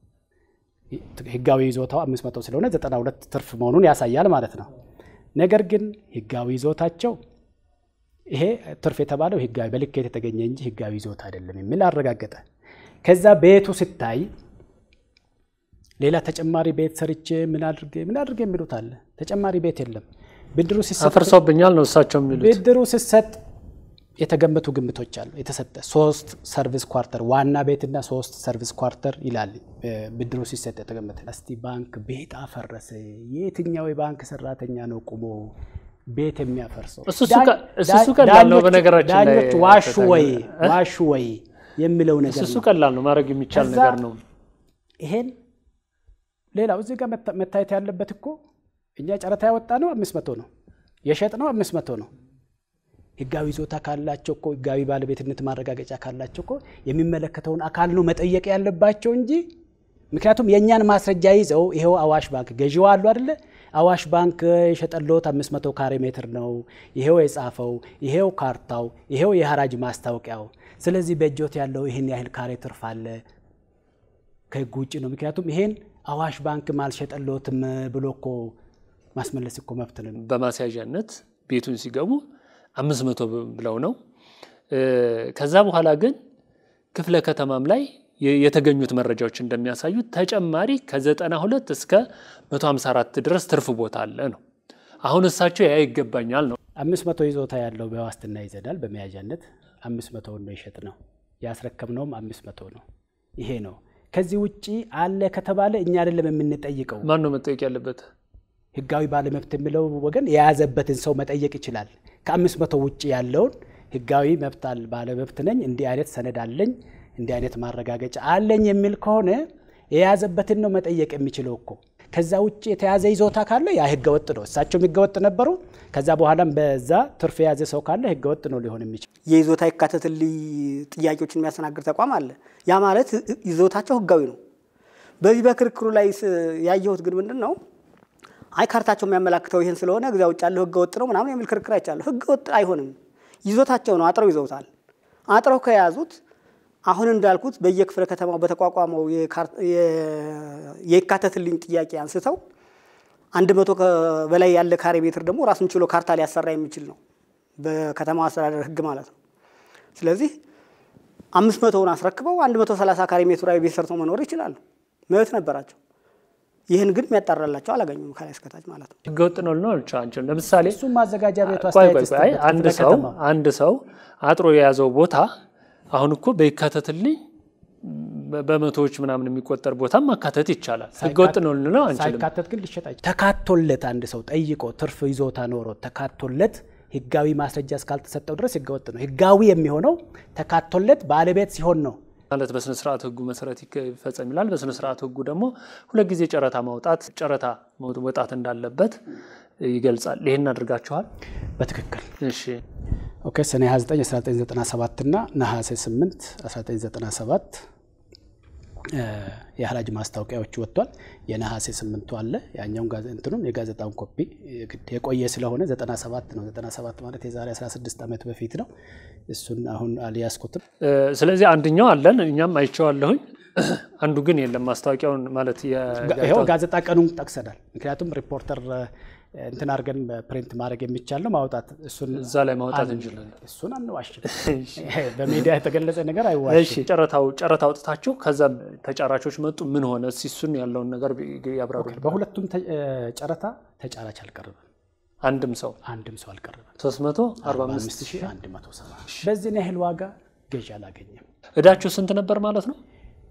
ህጋዊ ይዞታው 500 ስለሆነ 92 ትርፍ መሆኑን ያሳያል ማለት ነው። ነገር ግን ህጋዊ ይዞታቸው ይሄ ትርፍ የተባለው ህጋዊ በልኬት የተገኘ እንጂ ህጋዊ ይዞታ አይደለም የሚል አረጋገጠ። ከዛ ቤቱ ሲታይ ሌላ ተጨማሪ ቤት ሰርቼ ምን አድርጌ ምን አድርጌ የሚሉት አለ። ተጨማሪ ቤት የለም። ብድሩ ሲሰጥ አፍርሶብኛል ነው እሳቸው የሚሉት። ብድሩ ሲሰጥ የተገመቱ ግምቶች አሉ። የተሰጠ ሶስት ሰርቪስ ኳርተር ዋና ቤትና ሶስት ሰርቪስ ኳርተር ይላል ብድሩ ሲሰጥ የተገመተ። እስቲ ባንክ ቤት አፈረሰ፣ የትኛው የባንክ ሰራተኛ ነው ቁሞ ቤት የሚያፈርሰው? እሱ ቀላል ነው። በነገራችን ላይ ዳኞች ዋሹ ወይ ዋሹ ወይ የሚለው ነገር እሱ ነው። ቀላል ነው፣ ማድረግ የሚቻል ከዛ ነገር ነው። ይሄን ሌላው እዚህ ጋር መታ- መታየት ያለበት እኮ እኛ ጨረታ ያወጣ ነው አምስት መቶ ነው የሸጥ ነው አምስት መቶ ነው። ህጋዊ ይዞታ ካላቸው እኮ ህጋዊ ባለቤትነት ማረጋገጫ ካላቸው እኮ የሚመለከተውን አካል ነው መጠየቅ ያለባቸው እንጂ ምክንያቱም የእኛን ማስረጃ ይዘው ይሄው አዋሽ ባንክ ገዢዋ አሉ አይደለ? አዋሽ ባንክ የሸጠሎት 500 ካሬ ሜትር ነው፣ ይሄው የጻፈው፣ ይሄው ካርታው፣ ይሄው የሐራጅ ማስታወቂያው። ስለዚህ በእጆት ያለው ይህን ያህል ካሬ ትርፍ አለ ከህግ ውጭ ነው። ምክንያቱም ይሄን አዋሽ ባንክም አልሸጠሎትም ብሎ እኮ ማስመለስ እኮ መብት ነው። በማስያዣነት ቤቱን ሲገቡ አምስት መቶ ብለው ነው። ከዛ በኋላ ግን ክፍለ ከተማም ላይ የ- የተገኙት መረጃዎች እንደሚያሳዩት ተጨማሪ ከ92 እስከ 154 ድረስ ትርፍ ቦታ አለ ነው። አሁን እሳቸው ያ ይገባኛል ነው። አምስት መቶ ይዞታ ያለው በዋስትና ይዘናል። በመያዣነት አምስት መቶውን ነው የሸጥ ነው ያስረከብነውም አምስት መቶ ነው። ይሄ ነው። ከዚህ ውጭ አለ ከተባለ እኛ አይደለም የምንጠይቀው። ማን ነው መጠየቅ ያለበት? ህጋዊ ባለመብት የሚለው ወገን የያዘበትን ሰው መጠየቅ ይችላል። ከአምስት መቶ ውጭ ያለውን ህጋዊ መብት አለ ባለመብት ነኝ፣ እንዲህ አይነት ሰነድ አለኝ፣ እንዲህ አይነት ማረጋገጫ አለኝ የሚል ከሆነ የያዘበትን ነው መጠየቅ የሚችለው እኮ። ከዛ ውጭ የተያዘ ይዞታ ካለ ያ ህገወጥ ነው። እሳቸውም ህገወጥ ነበሩ። ከዛ በኋላም በዛ ትርፍ የያዘ ሰው ካለ ህገወጥ ነው ሊሆን የሚችል የይዞታ ይካተትልኝ ጥያቄዎችን የሚያስተናግድ ተቋም አለ። ያ ማለት ይዞታቸው ህጋዊ ነው። በዚህ በክርክሩ ላይ ስ- ያየሁት ግን ምንድን ነው አይ ካርታቸው የሚያመላክተው ይህን ስለሆነ እዚያ ውጭ ያለው ህገ ወጥ ነው ምናምን የሚል ክርክር አይቻለሁ። ህገ ወጥ አይሆንም። ይዞታቸው ነው፣ አጥረው ይዘውታል። አጥረው ከያዙት አሁን እንዳልኩት በየክፍለ ከተማው በተቋቋመው የካር- የ- የይካተትልኝ ጥያቄ አንስተው አንድ መቶ በላይ ያለ ካሬ ሜትር ደግሞ ራሱን ችሎ ካርታ ሊያሰራ የሚችል ነው በከተማው አስተዳደር ህግ ማለት ነው። ስለዚህ አምስት መቶውን አስረክበው አንድ መቶ ሰላሳ ካሬ ሜትር ላይ ቤት ሰርተው መኖር ይችላሉ። መብት ነበራቸው። ይህን ግን የሚያጣራላቸው አላገኙም ከላይ እስከታች ማለት ነው። ህገወጥ ነው ልነው አንችልም። ለምሳሌ እሱም ማዘጋጃ ቤቱ ቆይ አስተያየት ቆይ ቆይ፣ አይ ይስጥበት። አንድ ክፍለ ሰው ከተማው። አንድ ሰው አጥሮ የያዘው ቦታ አሁን እኮ በይካተትልኝ በ- በመቶዎች ምናምን የሚቆጠር ቦታም ማካተት ይቻላል። ህገወጥ ነው ልንለው አንችልም። ሳይካተት ግን ሊሸጥ አይችልም። ተካቶለት አንድ ሰው ጠይቆ ትርፍ ይዞታ ኖሮ ተካቶለት ህጋዊ ማስረጃ እስካልተሰጠው ድረስ ህገወጥ ነው። ህጋዊ የሚሆነው ተካቶለት ባለቤት ሲሆን ነው። ማለት በስነ ስርዓት ህጉ መሰረት ይከ- ይፈጸም ይላል። በስነ ስርዓት ህጉ ደግሞ ሁለት ጊዜ ጨረታ ማውጣት ጨረታ መውጣት እንዳለበት ይገልጻል። ይህን አድርጋችኋል? በትክክል እሺ ኦኬ ሰኔ 29 1997 እና ነሐሴ 8 1997 የሐራጅ ማስታወቂያዎች ወጥቷል። የነሐሴ ስምንቱ አለ ያኛውን እንትኑን የጋዜጣውን ኮፒ የቆየ ስለሆነ 97 ነው። 97 ማለት የዛሬ 16 ዓመት በፊት ነው። እሱን አሁን አልያዝኩትም። ስለዚህ አንደኛው አለን እኛም አይቼዋለሁኝ። አንዱ ግን የለም። ማስታወቂያውን ማለት ይኸው ጋዜጣ ቀኑን ጠቅሰናል። ምክንያቱም ሪፖርተር እንትን አድርገን ፕሪንት ማድረግ የሚቻል ነው ማውጣት እሱን እዛ ላይ ማውጣት እንችላለን። እሱን አንዋሽም። በሚዲያ የተገለጸ ነገር እሺ አይዋሽም። ጨረታው ጨረታ አውጥታችሁ ከዛ ተጫራቾች መጡ። ምን ሆነ? እስኪ እሱን ያለውን ነገር ያብራሩ። በሁለቱም ተ- ጨረታ ተጫራች አልቀረበም። አንድም ሰው አንድም ሰው አልቀረበም። 345 5170 በዚህን ያህል ዋጋ ገዢ አላገኘም። እዳችሁ ስንት ነበር ማለት ነው?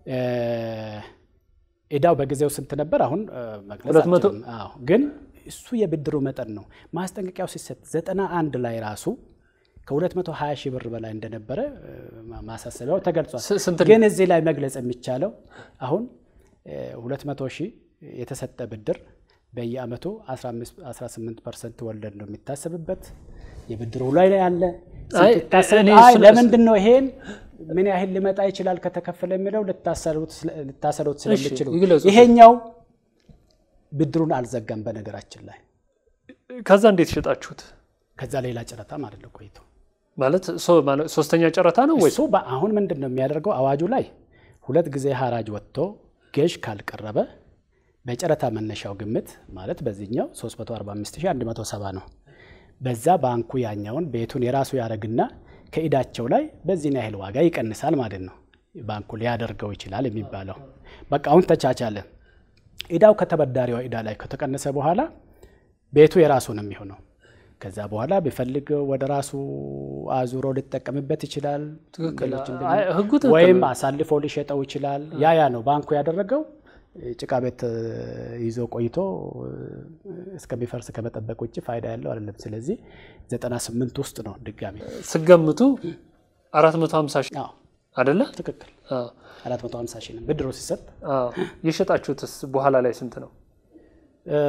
እዳው በጊዜው ስንት ነበር? አሁን መግለጽ ሁለት መቶ- አልችልም። አዎ፣ ግን እሱ የብድሩ መጠን ነው። ማስጠንቀቂያው ሲሰጥ ዘጠና አንድ ላይ ራሱ ከ220 ሺህ ብር በላይ እንደነበረ እ፣ ማሳሰቢያው ተገልጿል። ስ- ስንት ግን እዚህ ላይ መግለጽ የሚቻለው አሁን እ፣ 200 ሺህ የተሰጠ ብድር በየአመቱ 15 18 ፐርሰንት ወለድ ነው የሚታሰብበት የብድሩ ላይ ያለ አይ፣ ሲታሰብ እኔ አይ እሱ- ለምንድን ነው ይሄን ምን ያህል ሊመጣ ይችላል ከተከፈለ የሚለው ልታሰሩት ስለ- ልታሰሩት ስለሚችሉ ይግለጹ። ይሄኛው ብድሩን አልዘጋም። በነገራችን ላይ ከዛ እንዴት ሸጣችሁት? ከዛ ሌላ ጨረታ ማለት ነው ቆይቶ ማለት ሶ- ማለት ሶስተኛ ጨረታ ነው ወይ? እሱ አሁን ምንድን ነው የሚያደርገው? አዋጁ ላይ ሁለት ጊዜ ሀራጅ ወጥቶ ገዥ ካልቀረበ በጨረታ መነሻው ግምት ማለት በዚህኛው 345170 ነው። በዛ ባንኩ ያኛውን ቤቱን የራሱ ያደርግና ከኢዳቸው ላይ በዚህን ያህል ዋጋ ይቀንሳል ማለት ነው። ባንኩ ሊያደርገው ይችላል የሚባለው በቃ አሁን ተቻቻለ። ኢዳው ከተበዳሪዋ ኢዳ ላይ ከተቀነሰ በኋላ ቤቱ የራሱ ነው የሚሆነው። ከዛ በኋላ ቢፈልግ ወደ ራሱ አዙሮ ሊጠቀምበት ይችላል። ትክክል። ሌሎች እንደ- አይ፣ ህጉ ትክክል ወይም ነው። አሳልፎ ሊሸጠው ይችላል። ያ ያ ነው ባንኩ ያደረገው። ጭቃ ቤት እ፣ ይዞ ቆይቶ እ፣ እስከሚፈርስ ከመጠበቅ ውጭ ፋይዳ ያለው አይደለም። ስለዚህ 98 ውስጥ ነው ድጋሚ ስገምቱ 450 ሺህ አዎ፣ አይደለ? ትክክል አዎ። 450 ሺህ ነው ብድሮ ሲሰጥ አዎ። የሸጣችሁትስ በኋላ ላይ ስንት ነው? እ፣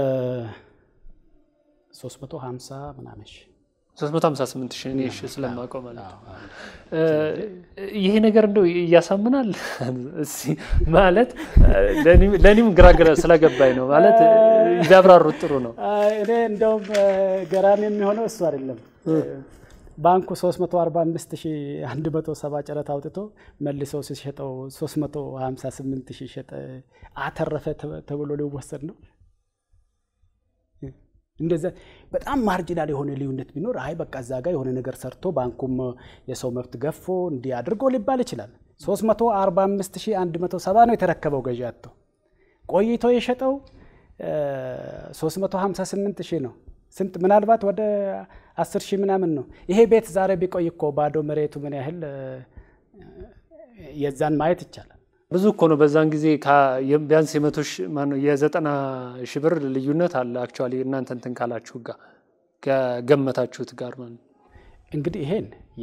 350 ምናምን ሺህ 358 ሺህ እኔ እሺ ስለማውቀው ማለት ነው። አዎ፣ አዎ። እ፣ ይሄ ነገር እንደው እያሳምናል እስኪ ማለት ለእኔም- ለእኔም ግራ ግራ ስለገባኝ ነው ማለት ቢያብራሩት ጥሩ ነው። አይ፣ እኔ እንደውም እ፣ ገራሚ የሚሆነው እሱ አይደለም። ባንኩ 345170 ጨረታ አውጥቶ መልሶ ሲሸጠው 358 ሺህ ሸጠ አተረፈ ተ- ተብሎ ሊወሰድ ነው። እንደዛ በጣም ማርጂናል የሆነ ልዩነት ቢኖር አይ በቃ እዛ ጋር የሆነ ነገር ሰርቶ ባንኩም የሰው መብት ገፎ እንዲህ አድርጎ ሊባል ይችላል። 345170 ነው የተረከበው ገዢ አጥቶ ቆይቶ የሸጠው እ፣ 358 ሺህ ነው። ስንት ምናልባት ወደ 10 ሺህ ምናምን ነው። ይሄ ቤት ዛሬ ቢቆይ እኮ ባዶ መሬቱ ምን ያህል እ፣ የዛን ማየት ይቻላል። ብዙ እኮ ነው። በዛን ጊዜ ከ- የ- ቢያንስ የመቶ ሺህ ማነው የዘጠና ሺህ ብር ልዩነት አለ። አክቹዋሊ እናንተ እንትን ካላችሁ ጋር ከገመታችሁት ጋር ማለት ነው። እንግዲህ ይሄን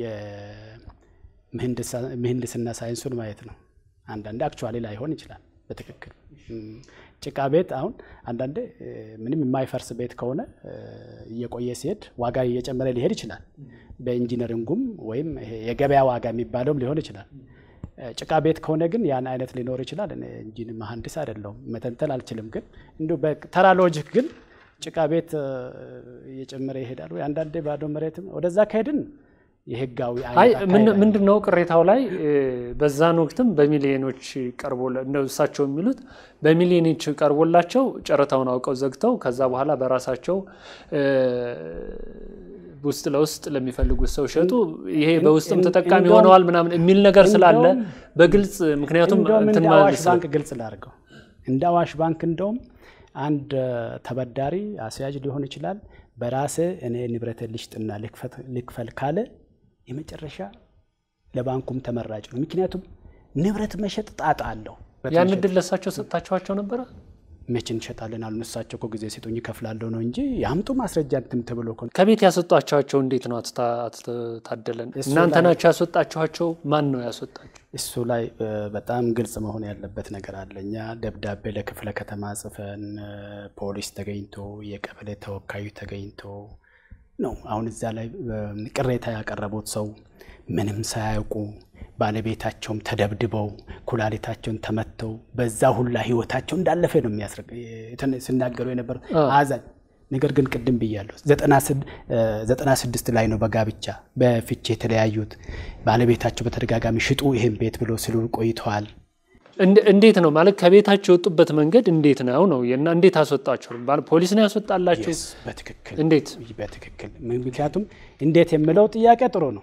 የምህንድስና ሳይንሱን ማየት ነው። አንዳንዴ አክቹዋሊ ላይሆን ይችላል በትክክል እም፣ ጭቃ ቤት አሁን አንዳንዴ እ፣ ምንም የማይፈርስ ቤት ከሆነ እ፣ እየቆየ ሲሄድ ዋጋ እየጨመረ ሊሄድ ይችላል። በኢንጂነሪንጉም ወይም ይሄ የገበያ ዋጋ የሚባለውም ሊሆን ይችላል። እ፣ ጭቃ ቤት ከሆነ ግን ያን አይነት ሊኖር ይችላል። እኔ ኢንጂን መሀንዲስ አይደለሁም መተንተን አልችልም። ግን እንዲሁ በተራ ሎጂክ ግን ጭቃ ቤት እ፣ እየጨመረ ይሄዳል ወይ አንዳንዴ ባዶ መሬትም ወደዛ ከሄድን የህጋዊ አይ አይነት አካሄድ ምንድን ነው ቅሬታው ላይ እ፣ በዛን ወቅትም በሚሊዮኖች ቀርቦ ነው እሳቸው የሚሉት በሚሊዮኖች ቀርቦላቸው ጨረታውን አውቀው ዘግተው ከዛ በኋላ በራሳቸው እ፣ ውስጥ ለውስጥ ለሚፈልጉት ሰው ሸጡ። ይሄ በውስጥም እን- ተጠቃሚ እንደውም- ሆነዋል ምናምን የሚል ነገር ስላለ እንደውም- በግልጽ ምክንያቱም እንደውም እንትን እንደ ማለት አዋሽ ባንክ ግልጽ ላድርገው። እንደ አዋሽ ባንክ እንደውም አንድ እ፣ ተበዳሪ አስያዥ ሊሆን ይችላል በራሴ እኔ ንብረት ልሽጥና ልክፈት- ልክፈል ካለ የመጨረሻ ለባንኩም ተመራጭ ነው። ምክንያቱም ንብረት መሸጥ ጣጣ አለው። ያን እድል ለእሳቸው ሰጥታችኋቸው ነበረ? መቼ እንሸጣለን አሉ። እሳቸው እኮ ጊዜ ሲጡኝ ይከፍላለሁ ነው እንጂ ያምጡ ማስረጃ እንትም ተብሎ እኮ ከቤት ያስወጣችኋቸው እንዴት ነው? አትታ- አትታደለን እሱ እናንተ ላይ- ናቸው ያስወጣችኋቸው? ማን ነው ያስወጣቸው? እሱ ላይ እ፣ በጣም ግልጽ መሆን ያለበት ነገር አለ። እኛ ደብዳቤ ለክፍለ ከተማ ጽፈን እ፣ ፖሊስ ተገኝቶ የቀበሌ ተወካዩ ተገኝቶ ነው። አሁን እዛ ላይ ቅሬታ ያቀረቡት ሰው ምንም ሳያውቁ ባለቤታቸውም ተደብድበው ኩላሊታቸውን ተመተው በዛ ሁላ ህይወታቸው እንዳለፈ ነው ሲናገሩ የነበረ አዛኝ። ነገር ግን ቅድም ብያለሁ ዘጠና ስድስት ላይ ነው በጋብቻ በፍቼ የተለያዩት። ባለቤታቸው በተደጋጋሚ ሽጡ ይህን ቤት ብሎ ሲሉ ቆይተዋል። እንዴት ነው ማለት ከቤታቸው የወጡበት መንገድ እንዴት ነው ነው እና እንዴት አስወጣቸው? ፖሊስ ነው ያስወጣላቸው? በትክክል እንዴት? በትክክል ምክንያቱም እንዴት የምለው ጥያቄ ጥሩ ነው።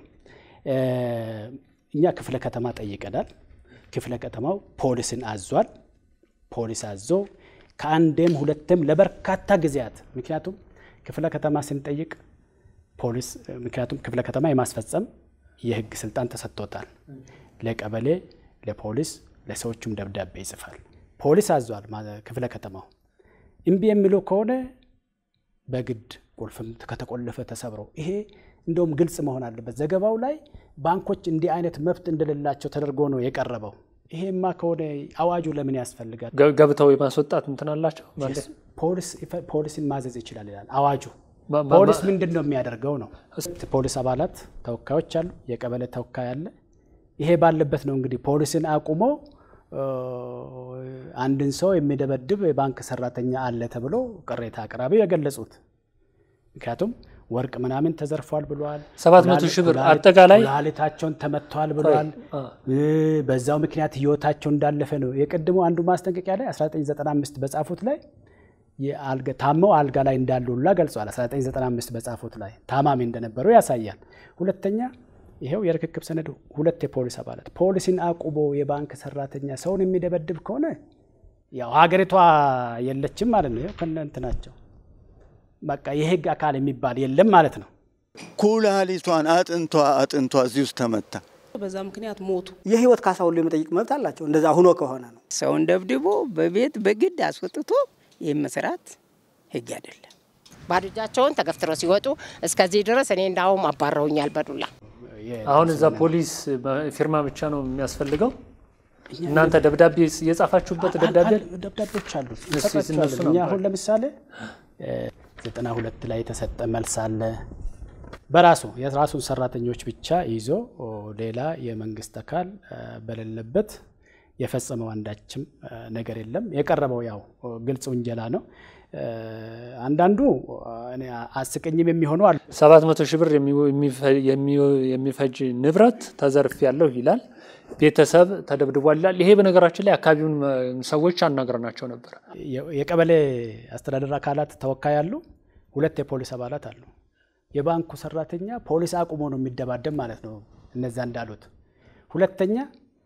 እኛ ክፍለ ከተማ ጠይቀናል። ክፍለ ከተማው ፖሊስን አዟል። ፖሊስ አዞ ከአንዴም ሁለትም ለበርካታ ጊዜያት ምክንያቱም ክፍለ ከተማ ስንጠይቅ ፖሊስ ምክንያቱም ክፍለ ከተማ የማስፈጸም የህግ ስልጣን ተሰጥቶታል። ለቀበሌ፣ ለፖሊስ፣ ለሰዎቹም ደብዳቤ ይጽፋል። ፖሊስ አዟል ክፍለ ከተማው እምቢ የሚሉ ከሆነ በግድ ቁልፍም ከተቆለፈ ተሰብረው ይሄ እንደውም ግልጽ መሆን አለበት። ዘገባው ላይ ባንኮች እንዲህ አይነት መብት እንደሌላቸው ተደርጎ ነው የቀረበው። ይሄማ ከሆነ አዋጁ ለምን ያስፈልጋል? ገብተው የማስወጣት እንትን አላቸው ማለት ፖሊስን ማዘዝ ይችላል ይላል አዋጁ። ፖሊስ ምንድን ነው የሚያደርገው ነው። ፖሊስ አባላት ተወካዮች አሉ፣ የቀበሌ ተወካይ አለ። ይሄ ባለበት ነው እንግዲህ ፖሊስን አቁሞ አንድን ሰው የሚደበድብ የባንክ ሰራተኛ አለ ተብሎ ቅሬታ አቅራቢ የገለጹት ምክንያቱም ወርቅ ምናምን ተዘርፏል ብለዋል። ሰባት መቶ ሺህ ብር አጠቃላይ ኩላሊታቸውን ተመተዋል ብለዋል። በዛው ምክንያት ህይወታቸው እንዳለፈ ነው የቅድሞ አንዱ ማስጠንቀቂያ ላይ 1995 በጻፉት ላይ ታመው አልጋ ላይ እንዳሉ ሁላ ገልጸዋል። 1995 በጻፉት ላይ ታማሚ እንደነበሩ ያሳያል። ሁለተኛ ይኸው የርክክብ ሰነዱ ሁለት የፖሊስ አባላት ፖሊስን አቁቦ የባንክ ሰራተኛ ሰውን የሚደበድብ ከሆነ ያው ሀገሪቷ የለችም ማለት ነው። ይኸው ከነ እንትናቸው በቃ የህግ አካል የሚባል የለም ማለት ነው። ኩላሊቷን አጥንቷ አጥንቷ እዚህ ውስጥ ተመታ። በዛ ምክንያት ሞቱ። የህይወት ካሳ ሁሉ የመጠየቅ መብት አላቸው። እንደዛ ሁኖ ከሆነ ነው። ሰውን ደብድቦ በቤት በግድ አስወጥቶ ይህ መስራት ህግ አይደለም። ባዶ እጃቸውን ተገፍትረው ሲወጡ እስከዚህ ድረስ እኔ እንዳውም አባረውኛል በዱላ። አሁን እዛ ፖሊስ ፊርማ ብቻ ነው የሚያስፈልገው። እናንተ ደብዳቤ የጻፋችሁበት ደብዳቤ ደብዳቤዎች አሉ እነሱ እንሰጣቸዋለን። እኛ አሁን ለምሳሌ ዘጠና ሁለት ላይ የተሰጠ መልስ አለ። በራሱ የራሱን ሰራተኞች ብቻ ይዞ ሌላ የመንግስት አካል በሌለበት የፈጸመው አንዳችም ነገር የለም። የቀረበው ያው ግልጽ ውንጀላ ነው። አንዳንዱ እኔ አስቀኝም የሚሆኑ አሉ። ሰባት መቶ ሺህ ብር የሚፈጅ ንብረት ተዘርፍ ያለው ይላል። ቤተሰብ ተደብድቧል ይላል። ይሄ በነገራችን ላይ አካባቢውን ሰዎች አናግረናቸው ነበር። የቀበሌ አስተዳደር አካላት ተወካይ አሉ። ሁለት የፖሊስ አባላት አሉ። የባንኩ ሰራተኛ ፖሊስ አቁሞ ነው የሚደባደብ ማለት ነው። እነዛ እንዳሉት ሁለተኛ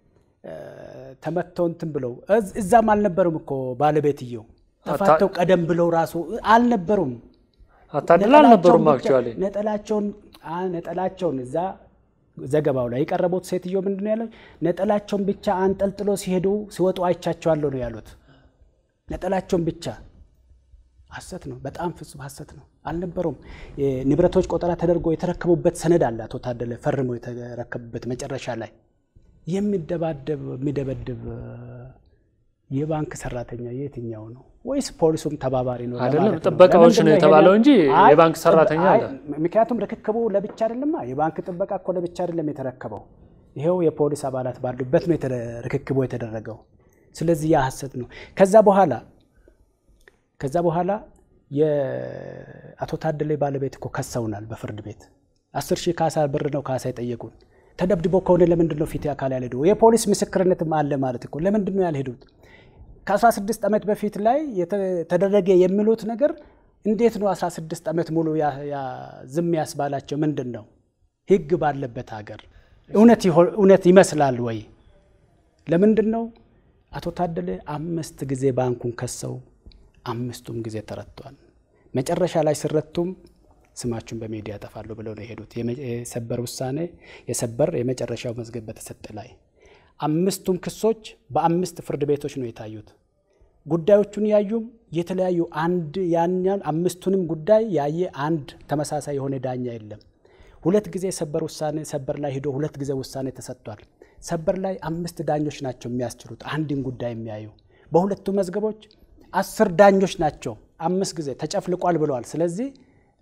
ተመተው እንትን ብለው እዛም አልነበሩም እኮ ባለቤትየው ተፋተው ቀደም ብለው ራሱ አልነበሩም። አታድላ አልነበሩም። አክቹዋሊ ነጠላቸውን ነጠላቸውን እዛ ዘገባው ላይ የቀረቡት ሴትዮ ምንድን ነው ያለው? ነጠላቸውን ብቻ አንጠልጥሎ ሲሄዱ ሲወጡ አይቻቸዋለሁ ነው ያሉት። ነጠላቸውን ብቻ ሐሰት ነው። በጣም ፍጹም ሐሰት ነው። አልነበሩም። ንብረቶች ቆጠራ ተደርጎ የተረከቡበት ሰነድ አለ። አቶ ታደለ ፈርሞ የተረከቡበት መጨረሻ ላይ የሚደባደብ የሚደበድብ የባንክ ሰራተኛ የትኛው ነው? ወይስ ፖሊሱም ተባባሪ ነው? አይደለም ጥበቃዎች ነው የተባለው እንጂ የባንክ ሰራተኛ አለ። ምክንያቱም ርክክቡ ለብቻ አይደለማ። የባንክ ጥበቃ እኮ ለብቻ አይደለም የተረከበው። ይኸው የፖሊስ አባላት ባሉበት ነው ርክክቡ የተደረገው። ስለዚህ ያ ሐሰት ነው። ከዛ በኋላ ከዛ በኋላ የአቶ ታደለ ባለቤት እኮ ከሰውናል በፍርድ ቤት አስር ሺህ ካሳ ብር ነው ካሳ የጠየቁን። ተደብድቦ ከሆነ ለምንድን ነው ፊት አካል ያልሄዱ? የፖሊስ ምስክርነትም አለ ማለት እኮ ለምንድን ነው ያልሄዱት? ከ16 ዓመት በፊት ላይ ተደረገ የሚሉት ነገር እንዴት ነው 16 ዓመት ሙሉ ዝም ያስባላቸው? ምንድን ነው ህግ ባለበት ሀገር እውነት ይመስላል ወይ? ለምንድን ነው አቶ ታደለ አምስት ጊዜ ባንኩን ከሰው አምስቱም ጊዜ ተረቷል። መጨረሻ ላይ ሲረቱም ስማችሁን በሚዲያ ያጠፋሉ ብለው ነው የሄዱት። የሰበር ውሳኔ የሰበር የመጨረሻው መዝገብ በተሰጠ ላይ አምስቱም ክሶች በአምስት ፍርድ ቤቶች ነው የታዩት። ጉዳዮቹን ያዩም የተለያዩ አንድ ያኛን አምስቱንም ጉዳይ ያየ አንድ ተመሳሳይ የሆነ ዳኛ የለም። ሁለት ጊዜ ሰበር ውሳኔ ሰበር ላይ ሂዶ ሁለት ጊዜ ውሳኔ ተሰጥቷል። ሰበር ላይ አምስት ዳኞች ናቸው የሚያስችሉት አንድን ጉዳይ የሚያዩ። በሁለቱ መዝገቦች አስር ዳኞች ናቸው። አምስት ጊዜ ተጨፍልቋል ብለዋል። ስለዚህ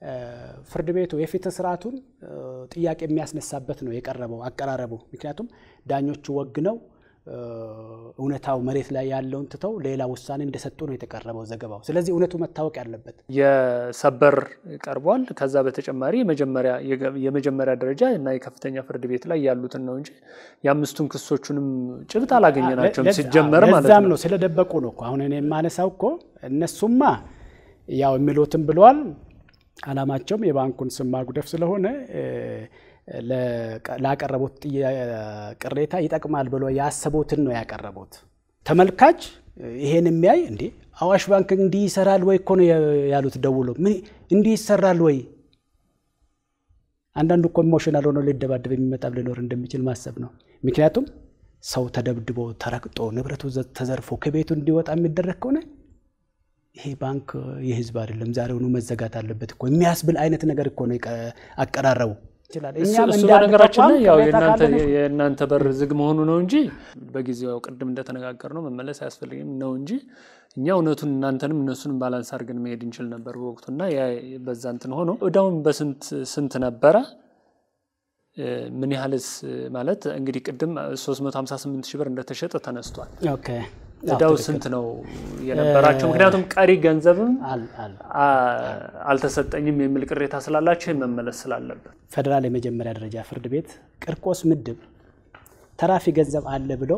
ፍርድ ቤቱ የፍትህ ስርዓቱን ጥያቄ የሚያስነሳበት ነው የቀረበው አቀራረቡ። ምክንያቱም ዳኞቹ ወግነው እውነታው መሬት ላይ ያለውን ትተው ሌላ ውሳኔ እንደሰጡ ነው የተቀረበው ዘገባው። ስለዚህ እውነቱ መታወቅ ያለበት የሰበር ቀርቧል። ከዛ በተጨማሪ የመጀመሪያ ደረጃ እና የከፍተኛ ፍርድ ቤት ላይ ያሉትን ነው እንጂ የአምስቱን ክሶቹንም ጭብጥ አላገኘናቸውም ሲጀመር ማለት ለዛም ነው። ነው ስለደበቁ ነው እኮ አሁን እኔ የማነሳው እኮ እነሱማ ያው የሚሉትም ብለዋል። አላማቸውም የባንኩን ስም ማጉደፍ ስለሆነ ላቀረቡት ቅሬታ ይጠቅማል ብሎ ያሰቡትን ነው ያቀረቡት። ተመልካች ይሄን የሚያይ እንዴ አዋሽ ባንክ እንዲህ ይሰራል ወይ እኮ ነው ያሉት። ደውሎ ምን እንዲህ ይሰራል ወይ? አንዳንዱ እኮ ኢሞሽናል ሆኖ ሊደባደብ የሚመጣም ሊኖር እንደሚችል ማሰብ ነው። ምክንያቱም ሰው ተደብድቦ ተረግጦ ንብረቱ ተዘርፎ ከቤቱ እንዲወጣ የሚደረግ ከሆነ ይሄ ባንክ የህዝብ አይደለም፣ ዛሬውኑ መዘጋት አለበት እኮ የሚያስብል አይነት ነገር እኮ ነው አቀራረቡ። እሱ በነገራችን ላይ ያው የእናንተ በር ዝግ መሆኑ ነው እንጂ በጊዜው ቅድም እንደተነጋገር ነው መመለስ አያስፈልግም ነው እንጂ እኛ እውነቱን እናንተንም እነሱንም ባላንስ አድርገን መሄድ እንችል ነበር በወቅቱ እና በዛ እንትን ሆኖ እዳውን በስንት ስንት ነበረ? ምን ያህልስ ማለት እንግዲህ ቅድም 358 ሺህ ብር እንደተሸጠ ተነስቷል። ኦኬ እዳው ስንት ነው የነበራቸው? ምክንያቱም ቀሪ ገንዘብም አልተሰጠኝም የሚል ቅሬታ ስላላቸው ይህ መመለስ ስላለበት ፌዴራል የመጀመሪያ ደረጃ ፍርድ ቤት ቂርቆስ ምድብ ተራፊ ገንዘብ አለ ብለው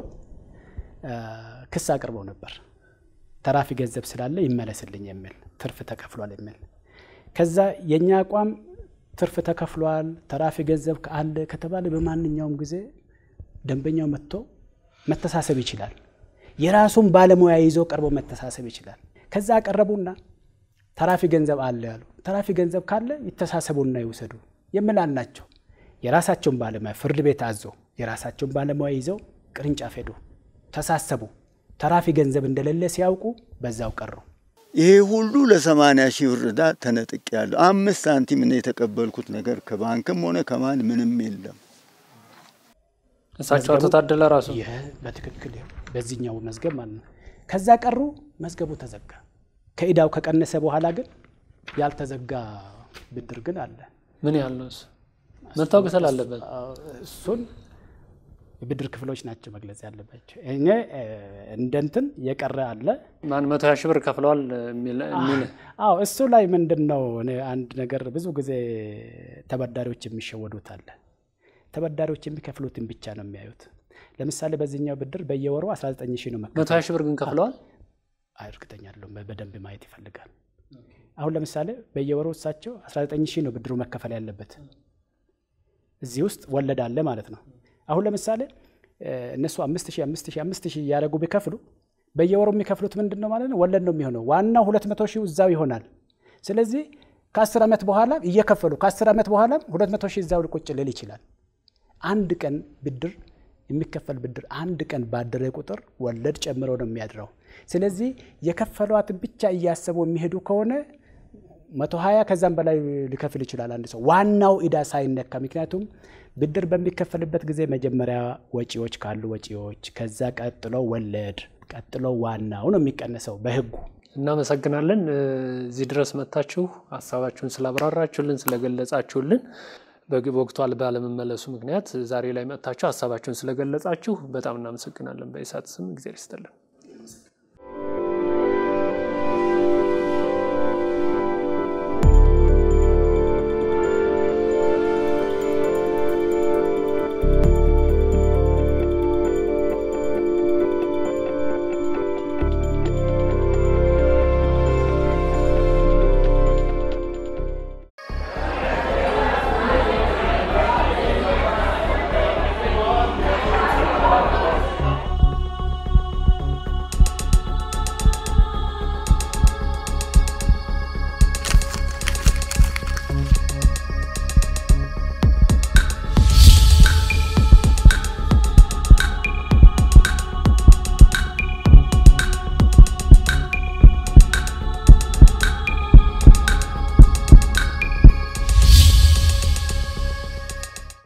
ክስ አቅርበው ነበር። ተራፊ ገንዘብ ስላለ ይመለስልኝ የሚል ትርፍ ተከፍሏል የሚል ከዛ የእኛ አቋም ትርፍ ተከፍሏል፣ ተራፊ ገንዘብ አለ ከተባለ በማንኛውም ጊዜ ደንበኛው መጥቶ መተሳሰብ ይችላል። የራሱን ባለሙያ ይዞ ቀርቦ መተሳሰብ ይችላል። ከዛ አቀረቡና ተራፊ ገንዘብ አለ ያሉ፣ ተራፊ ገንዘብ ካለ ይተሳሰቡና ይውሰዱ የሚል አልናቸው። የራሳቸውን ባለሙያ ፍርድ ቤት አዞ የራሳቸውን ባለሙያ ይዘው ቅርንጫፍ ሄዱ፣ ተሳሰቡ። ተራፊ ገንዘብ እንደሌለ ሲያውቁ በዛው ቀሩ። ይሄ ሁሉ ለሰማንያ ሺህ ብር ዕዳ ተነጥቅ ያለሁ አምስት ሳንቲም ነው የተቀበልኩት ነገር ከባንክም ሆነ ከማን ምንም የለም። እሳቸው አቶ ታደለ ራሱ ይህ በትክክል በዚህኛው መዝገብ ማለት ነው። ከዛ ቀሩ፣ መዝገቡ ተዘጋ። ከዕዳው ከቀነሰ በኋላ ግን ያልተዘጋ ብድር ግን አለ። ምን ያህል ነው እሱ መታወቅ ስላለበት እሱን የብድር ክፍሎች ናቸው መግለጽ ያለባቸው። እኔ እንደ እንትን የቀረ አለ ማን መቶ ሀያ ሺህ ብር ከፍለዋል የሚል አዎ፣ እሱ ላይ ምንድን ነው እኔ አንድ ነገር ብዙ ጊዜ ተበዳሪዎች የሚሸወዱት አለ። ተበዳሪዎች የሚከፍሉትን ብቻ ነው የሚያዩት። ለምሳሌ በዚህኛው ብድር በየወሩ 19 ሺህ ነው መከፈል። መቶ ሀያ ሺህ ብር ግን ከፍለዋል። አይ እርግጠኛ አይደለሁም፣ በደንብ ማየት ይፈልጋል። አሁን ለምሳሌ በየወሩ እሳቸው 19 ሺህ ነው ብድሩ መከፈል ያለበት። እዚህ ውስጥ ወለድ አለ ማለት ነው። አሁን ለምሳሌ እነሱ አምስት ሺህ አምስት ሺህ አምስት ሺህ እያደረጉ ቢከፍሉ በየወሩ የሚከፍሉት ምንድን ነው ማለት ነው? ወለድ ነው የሚሆነው። ዋናው ሁለት መቶ ሺህ እዛው ይሆናል። ስለዚህ ከአስር ዓመት በኋላ እየከፈሉ ከአስር ዓመት በኋላ ሁለት መቶ ሺህ እዛው ቁጭ ልል ይችላል። አንድ ቀን ብድር የሚከፈል ብድር አንድ ቀን ባደረ ቁጥር ወለድ ጨምሮ ነው የሚያድረው። ስለዚህ የከፈሏትን ብቻ እያሰቡ የሚሄዱ ከሆነ መቶ ሀያ ከዛም በላይ ሊከፍል ይችላል አንድ ሰው ዋናው ዕዳ ሳይነካ። ምክንያቱም ብድር በሚከፈልበት ጊዜ መጀመሪያ ወጪዎች ካሉ ወጪዎች፣ ከዛ ቀጥሎ ወለድ፣ ቀጥሎ ዋናው ነው የሚቀነሰው በሕጉ። እናመሰግናለን። እዚህ ድረስ መጥታችሁ ሀሳባችሁን ስላብራራችሁልን ስለገለጻችሁልን በወቅቱ ባለመመለሱ ምክንያት ዛሬ ላይ መጥታችሁ ሀሳባችሁን ስለገለጻችሁ በጣም እናመሰግናለን። በኢሳት ስም እግዚአብሔር ይስጥልን።